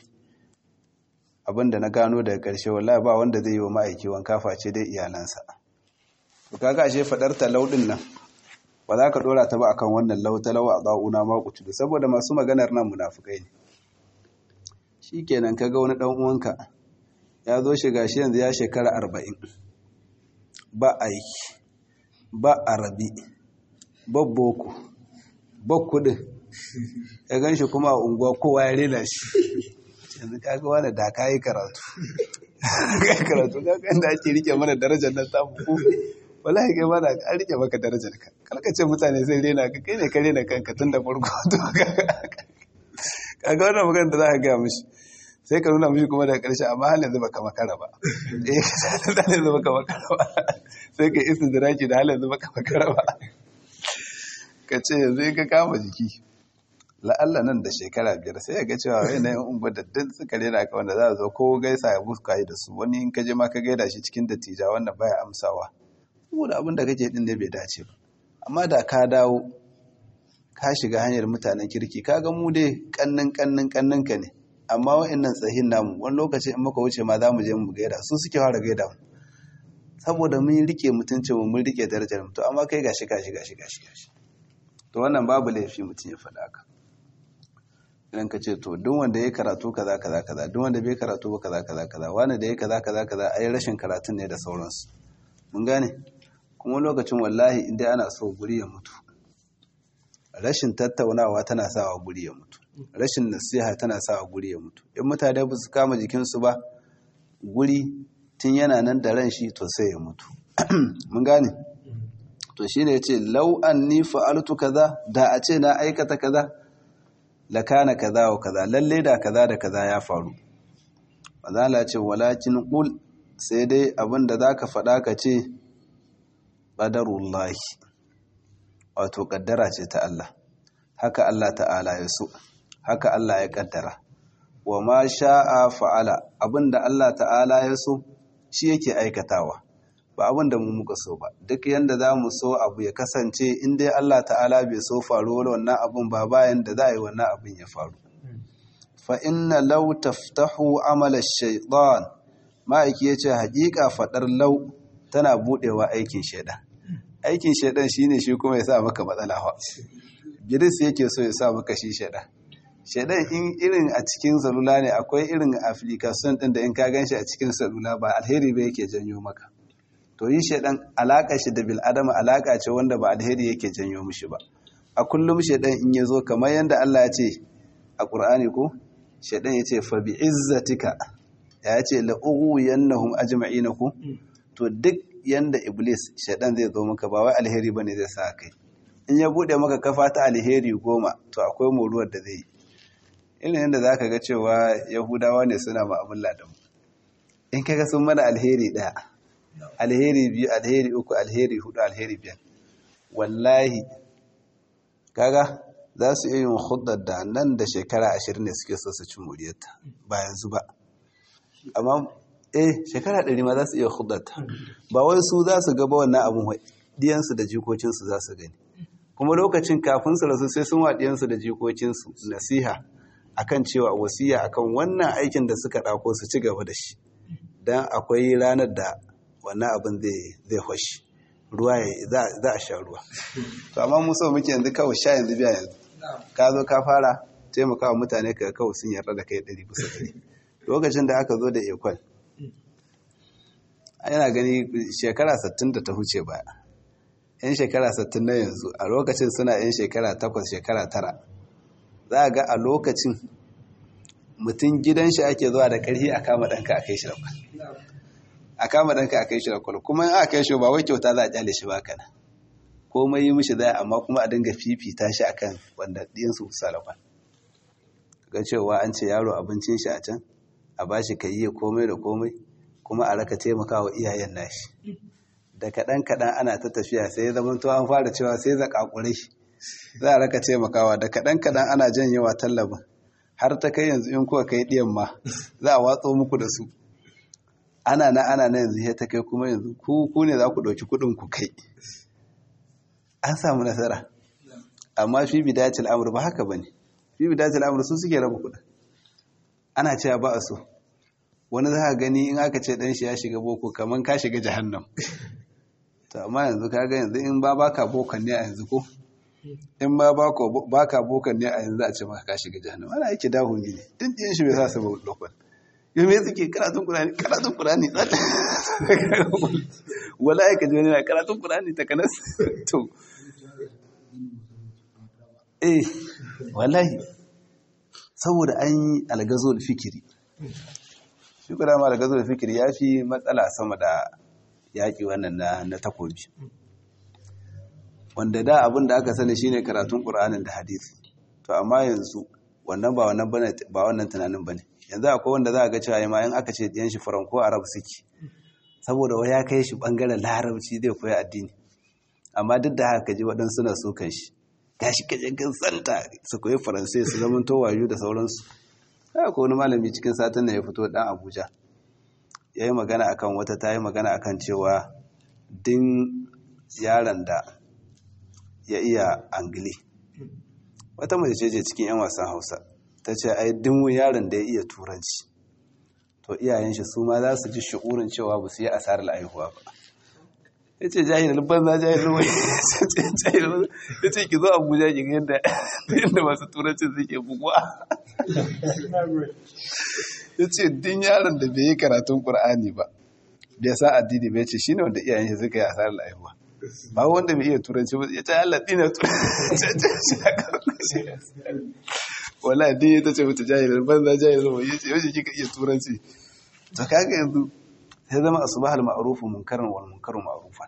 [SPEAKER 1] abin da na gano daga ƙarshe wallahi ba wanda zai yi wa ma'aiki wanka face dai iyalansa to kaga ashe fadar talaudin nan ba za ka dora ta ba akan wannan lautalawa a ba'una ma kutubi saboda masu maganar nan munafukai ne shikenan kaga wani dan uwanka ya zo shiga shi yanzu ya shekara arba'in ba aiki ba arabi ba boko ba kudin ya gan shi kuma a unguwa kowa ya rena shi yanzu kaga wani da ka yi karatu ka yi karatu kaga inda ake rike mana darajar nan samu ku wallahi kai mana an rike maka darajar ka kalka ce mutane sai rena ka kai ne ka rena kanka tun da farko to kaga wannan magana da za ka gaya mishi sai ka nuna mishi kuma daga ƙarshe amma halin zuba ka makara ba eh halin zuba ka makara ba sai ka isin diraki da halin zuba ka makara ba ka ce yanzu in ka kama jiki la'alla nan da shekara biyar sai ya ga cewa yanayin unguwar da duk suka rena ka wanda za a zo ko gaisa ya buska yi da su wani in ka je ma ka gaida shi cikin dattija wanda baya amsawa saboda abin da kake din ne bai dace ba amma da ka dawo ka shiga hanyar mutanen kirki ka ga mu dai kannin kannin kannin ka ne amma wa'annan tsahin namu wani lokaci in muka wuce ma za mu je mu gaida su suke fara gaida mu saboda mun rike mutuncin mu mun rike darajar mu to amma kai gashi gashi gashi gashi gashi to wannan babu laifi mutum ya faɗa haka idan ka ce to duk wanda ya karatu kaza kaza kaza duk wanda bai karatu ba kaza kaza kaza wani da ya kaza kaza kaza ai rashin karatun ne da sauransu mun gane kuma lokacin wallahi inda ana so guri ya mutu rashin tattaunawa tana sawa guri ya mutu rashin nasiha tana sawa guri ya mutu in mutane ba su kama jikinsu ba guri tun yana nan da ran shi to sai ya mutu mun gane to shine yace law anni fa'altu kaza da a ce na aikata kaza lakana kaza wa kaza lalle da kaza da kaza ya faru mazala ce walakin qul sai dai abinda zaka faɗa ka ce qadarullahi wato kaddara ce ta Allah haka Allah ta'ala ya so haka Allah ya kaddara wa ma sha'a fa'ala abinda Allah ta'ala ya so shi yake aikatawa ba abin da mu muka so ba duk yanda za mu so abu ya kasance in dai Allah ta'ala bai so faruwar wannan abun ba bayan da za a yi wannan abin ya faru fa inna law taftahu amala shaytan ma'aiki yace hakika fadar law tana budewa aikin shaidan aikin shaidan shine shi kuma ya sa maka matsala fa giris yake so ya sa maka shi shaidan shaidan in irin a cikin salula ne akwai irin application din da in ka ganshi a cikin salula ba alheri ba yake janyo maka to yi shaidan alaƙa shi da bil'adama alaƙa ce wanda ba alheri yake janyo mishi ba a kullum shaidan in ya zo kamar yadda Allah ya ce a ƙur'ani ko shaidan ya ce fa bi izzatika ya ce la ughwiyannahum ajma'ina ku to duk yanda iblis shaidan zai zo maka ba wai alheri bane zai sa kai in ya bude maka kafa ta alheri goma to akwai moruwar da zai yi irin yadda zaka ga cewa yahudawa ne suna ma'amala da mu in kaga sun mana alheri daya alheri biyu alheri uku alheri hudu alheri biyar wallahi kaga za su iya yin hudar da nan da shekara ashirin ne suke so su ci moriyarta ba yanzu ba amma eh shekara ɗari ma za su iya hudar ta ba wai su za su gaba wannan abin diyansu da jikokinsu za su gani kuma lokacin kafin su rasu sai sun wa diyansu da jikokinsu nasiha akan cewa wasiya akan wannan aikin da suka ɗako su ci gaba da shi don akwai ranar da wannan abin zai hoshi ruwa za a sha ruwa to amma mu so muke yanzu kawai sha yanzu biya yanzu ka zo ka fara taimaka wa mutane ka kawai sun yarda da kai ɗari bisa ɗari lokacin da aka zo da ekwal yana gani shekara sattin da ta huce baya yan shekara sattin na yanzu a lokacin suna yan shekara takwas shekara tara za a ga a lokacin mutum gidan shi ake zuwa da ƙarfi a kama ɗanka a kai shi da kwal a kama ɗanka a kai shi da kwal kuma in aka kai shi ba wai kyauta za a kyale shi ba kana komai yi mishi zai amma kuma a dinga fifita shi akan wanda ɗiyansu kusa da kwal ga cewa an ce yaro abincin shi a can a ba shi yi komai da komai kuma a raka taimaka wa iyayen nashi da kaɗan kaɗan ana ta tafiya sai zama to an fara cewa sai zakakurai za a raka taimakawa da kaɗan kaɗan ana janyewa tallabin har ta kai yanzu in kuka kai ɗiyan ma za a watso muku da su ana na ana na yanzu ta kai kuma yanzu ku ku ne za ku ɗauki kuɗin ku kai an samu nasara amma fi bidayatul amr ba haka bane fi bidayatul amr su suke raba kuɗin ana cewa ba a so wani za ka gani in aka ce dan shi ya shiga boko kaman ka shiga jahannam to amma yanzu ka ga yanzu in ba baka bokan ne a yanzu ko in ba baka bokan ne a yanzu a ce maka ka shiga jahannam ana yake dahu ne din din shi bai sa su lokal yau me suke karatun kurani karatun kurani wallahi ka ji wani na karatun kurani ta kanas to eh wallahi saboda an yi algazo da fikiri shi kuma ma algazo da fikiri ya fi matsala sama da yaƙi wannan na takobi wanda da abin da aka sani shine karatun ƙur'anin da hadisi to amma yanzu wannan ba wannan bane ba wannan tunanin bane yanzu akwai wanda za a ga cewa ma in aka ce diyan shi faranko arab suke saboda wai ya kai shi bangaren larabci zai koya addini amma duk da haka ji waɗansu na so kan shi gashi kaje kan santa su koyi faransai su zama to wayo da sauransu haka ko wani malami cikin satin nan ya fito dan Abuja yayi magana akan wata tayi magana akan cewa din yaron da ya iya angili wata mace ce cikin 'yan wasan hausa ta ce ai dimu yaron da ya iya turanci to iyayen shi su ma za su ji shi'urin cewa ba su yi asarar aihuwa ba ya ce jahilin banza jahilin wai ya ce ki zo abuja ki yadda yadda masu turancin suke buguwa ya ce din yaron da bai yi karatun ƙur'ani ba bai sa addini bai ce shine wanda iyayen shi suka yi asarar aihuwa ba wanda bai iya turanci ba ya ce Allah dina turanci wala din ya tace mutu jahilin banza jahilin wai yace yaushe kika iya turanci to kaga yanzu sai zama asbahal ma'rufu munkaran wal munkaru ma'rufan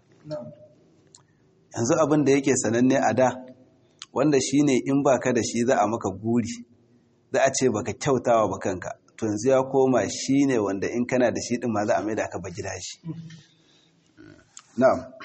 [SPEAKER 1] yanzu abin da yake sananne a da wanda shine in baka da shi za a maka guri za a ce baka kyautawa ba kanka to yanzu ya koma shine wanda in kana da shi din ma za a maida ka ba gida shi na'am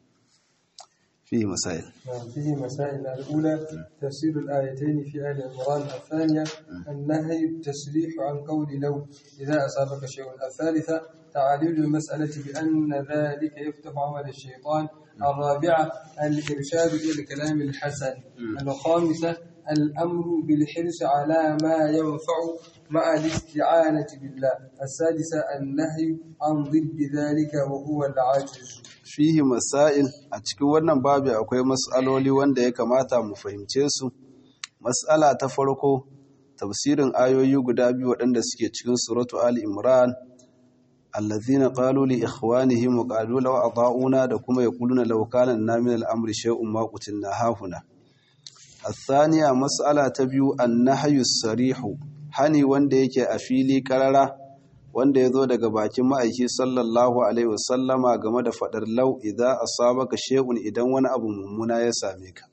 [SPEAKER 1] فيه مسائل
[SPEAKER 2] فيه مسائل الأولى تفسير الآيتين في آل عمران الثانية النهي التسريح عن قول لو إذا أصابك شيء الثالثة تعاليل المسألة بأن ذلك يفتح عمل الشيطان الرابعة الإرشاد إلى الكلام الحسن الخامسة الأمر بالحرص على ما ينفع مع الاستعانة بالله السادسة النهي عن ضد ذلك وهو العاجز
[SPEAKER 1] fihi masail a cikin wannan babu akwai mas'aloli wanda ya kamata mu fahimce su mas'ala ta farko tafsirin ayoyi guda biyu waɗanda suke cikin suratu ali imran allazina qalu li ikhwanihim wa qalu law ata'una da kuma yaquluna law kana lana min al-amri shay'un ma qutilna hahuna الثانية مسألة تبيو النهي الصريح hani wanda yake a fili karara wanda ya zo daga bakin ma'aiki sallallahu alaihi wasallama game da faɗar lau idan asabaka shay'un idan wani abu mummuna ya same ka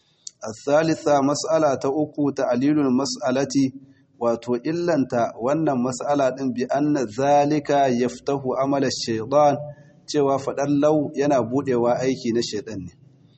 [SPEAKER 1] الثالثة مسألة uku ta'lilul mas'alati wato illanta wannan mas'ala din bi anna zalika yaftahu amala shaytan cewa faɗar lau yana budewa aiki na shaytan ne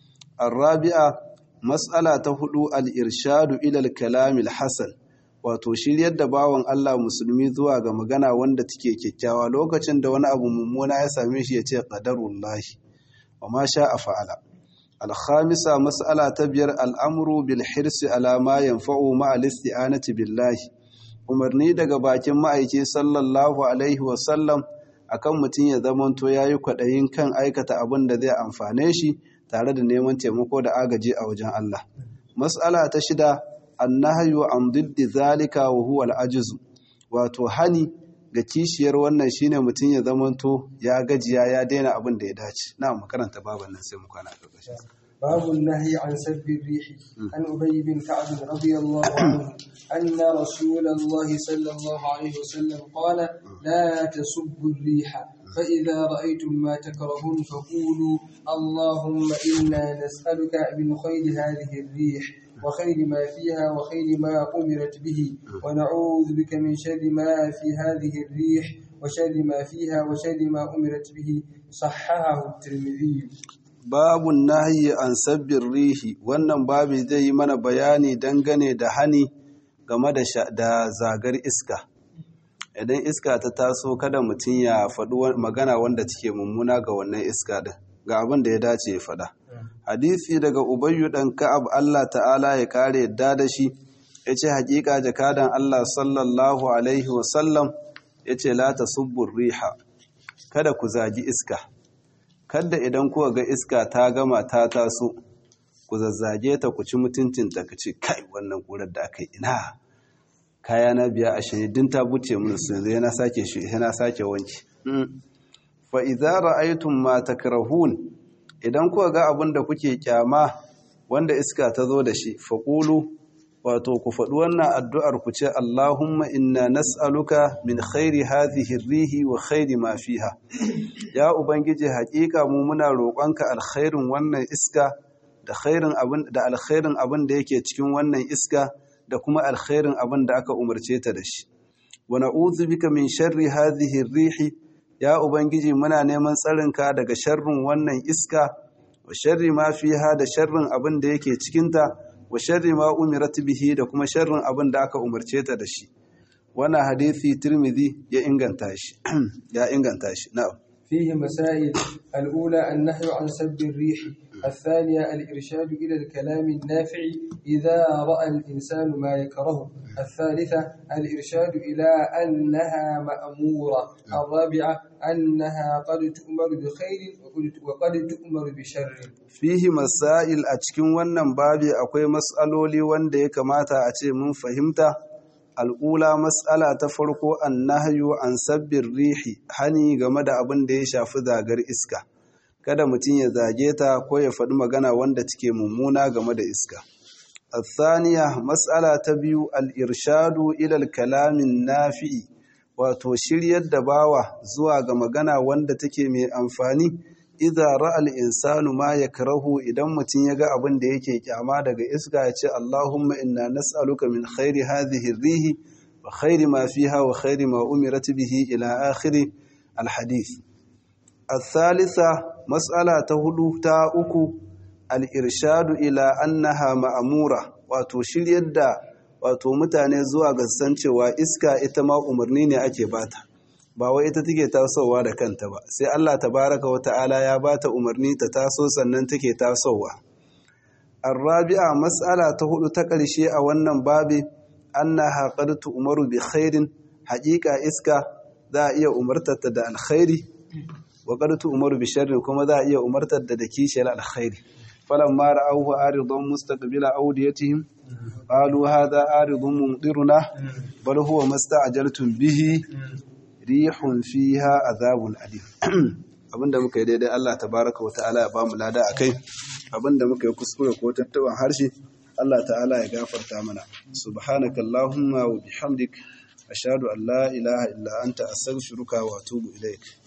[SPEAKER 1] الرابعة mas'ala ta hudu al-irshadu ila al-kalam al-hasan wato shiryar da bawan Allah musulmi zuwa ga magana wanda take kyakkyawa lokacin da wani abu mummuna ya same shi ya ce qadarullahi wa ma sha'a fa'ala al-khamisa mas'ala ta biyar al-amru bil hirsi ala ma yanfa'u ma al-isti'anati billahi umarni daga bakin ma'aiki sallallahu alaihi wa sallam akan mutum ya zamanto yayi kwadayin kan aikata abin da zai amfane shi tare da neman taimako da agaji a wajen Allah mas'ala ta shida annahyu an diddi zalika wa huwa al-ajz wato hani ga kishiyar wannan shine mutum ya zamanto ya gajiya ya daina abin da ya dace na mu karanta baban nan sai mu kwana a ƙarshe
[SPEAKER 2] باب النهي عن سب الريح عن أبي بن كعب رضي الله عنه أن رسول الله صلى الله عليه وسلم قال لا تسبوا الريح فإذا رأيتم ما تكرهون فقولوا اللهم إنا نسألك من خير هذه الريح وخير ما فيها وخير ما أمرت به ونعوذ بك من شر ما في هذه الريح وشر ما فيها وشر ما أمرت به صححه الترمذي
[SPEAKER 1] babu nahyi an sabbin rihi wannan babu zai yi mana bayani dangane da hani game da zagar iska idan iska ta taso kada mutum ya faɗi magana wanda take mummuna ga wannan iska din ga abin da ya dace ya faɗa hadisi daga ubayyu dan ka'ab Allah ta'ala ya kare yadda da shi yace hakika jakadan Allah sallallahu alaihi wasallam yace la tasubbur riha kada ku zagi iska kada idan kuka ga iska ta gama ta taso ku zazzage ta ku ci mutuncin ta kace kai wannan kurar da aka yi ina kaya na biya a shanye din ta buce mun su yanzu yana sake shi yana sake wanki fa idza ra'aytum ma takrahun idan kuka ga abin da kuke kyama wanda iska ta zo da shi faqulu wato ku faɗi wannan addu'ar ku ce Allahumma inna nas'aluka min khairi hadhihi rihi wa khairi ma fiha ya ubangiji haƙiƙa mu muna roƙonka alkhairin wannan iska da khairin abin da alkhairin abin da yake cikin wannan iska da kuma alkhairin abin da aka umarce ta da shi wa na'udhu bika min sharri hadhihi rihi ya ubangiji muna neman tsarinka daga sharrin wannan iska wa sharri ma fiha da sharrin abin da yake cikin ta wa sharri ma umirat bihi da kuma sharrin abin da aka umarce ta da shi wannan hadisi Tirmidhi ya inganta shi ya inganta shi na'am
[SPEAKER 2] فيه مسائل الأولى النهي عن سب الريح الثانية الإرشاد إلى الكلام النافع إذا رأى الإنسان ما يكره الثالثة الإرشاد إلى أنها مأمورة الرابعة أنها قد تؤمر بخير وقد تؤمر بشر
[SPEAKER 1] fihi masail a cikin wannan babi akwai mas'aloli wanda ya kamata a ce mun fahimta al'ula mas'ala ta farko annahyu an sabbin rihi hani game da abin da ya shafi zagar iska kada mutum ya zage ta ko ya faɗi magana wanda take mummuna game da iska الثانية مسألة تبيو الإرشاد إلى الكلام النافع wato shiryar da bawa zuwa ga magana wanda take mai amfani idza ra'al insanu ma yakrahu idan mutum ya ga abin da yake kyama daga iska ya ce Allahumma inna nas'aluka min khairi hadhihi rihi wa khairi ma fiha wa khairi ma umirat bihi ila akhiri alhadith الثالثة مسألة تهدو تا uku al-irshadu ila annaha ma'amura wato shiryar da wato mutane zuwa ga san cewa iska ita ma umarni ne ake bata ba wai ita take tasowa da kanta ba sai Allah tabaraka wa ta'ala ya bata umarni ta taso sannan take tasowa arabi'a mas'ala ta hudu ta ƙarshe a wannan babi annaha qad tu'maru bi khairin haƙiƙa iska za a iya umartarta da alkhairi wa qad tu'maru bi sharrin kuma za a iya umartar da da kishiyar alkhairi falamma ra'awhu aridan mustaqbila awdiyatihim qalu hadha aridun mumtiruna bal huwa masta'jaltum bihi rihun fiha azabun alim abinda muka yi daidai Allah tabaraka wa ta'ala ya bamu lada akai abinda muka yi kuskure ko tattaban harshe Allah ta'ala ya gafarta mana subhanaka allahumma wa bihamdik ashhadu an la ilaha illa anta astaghfiruka wa atubu ilaik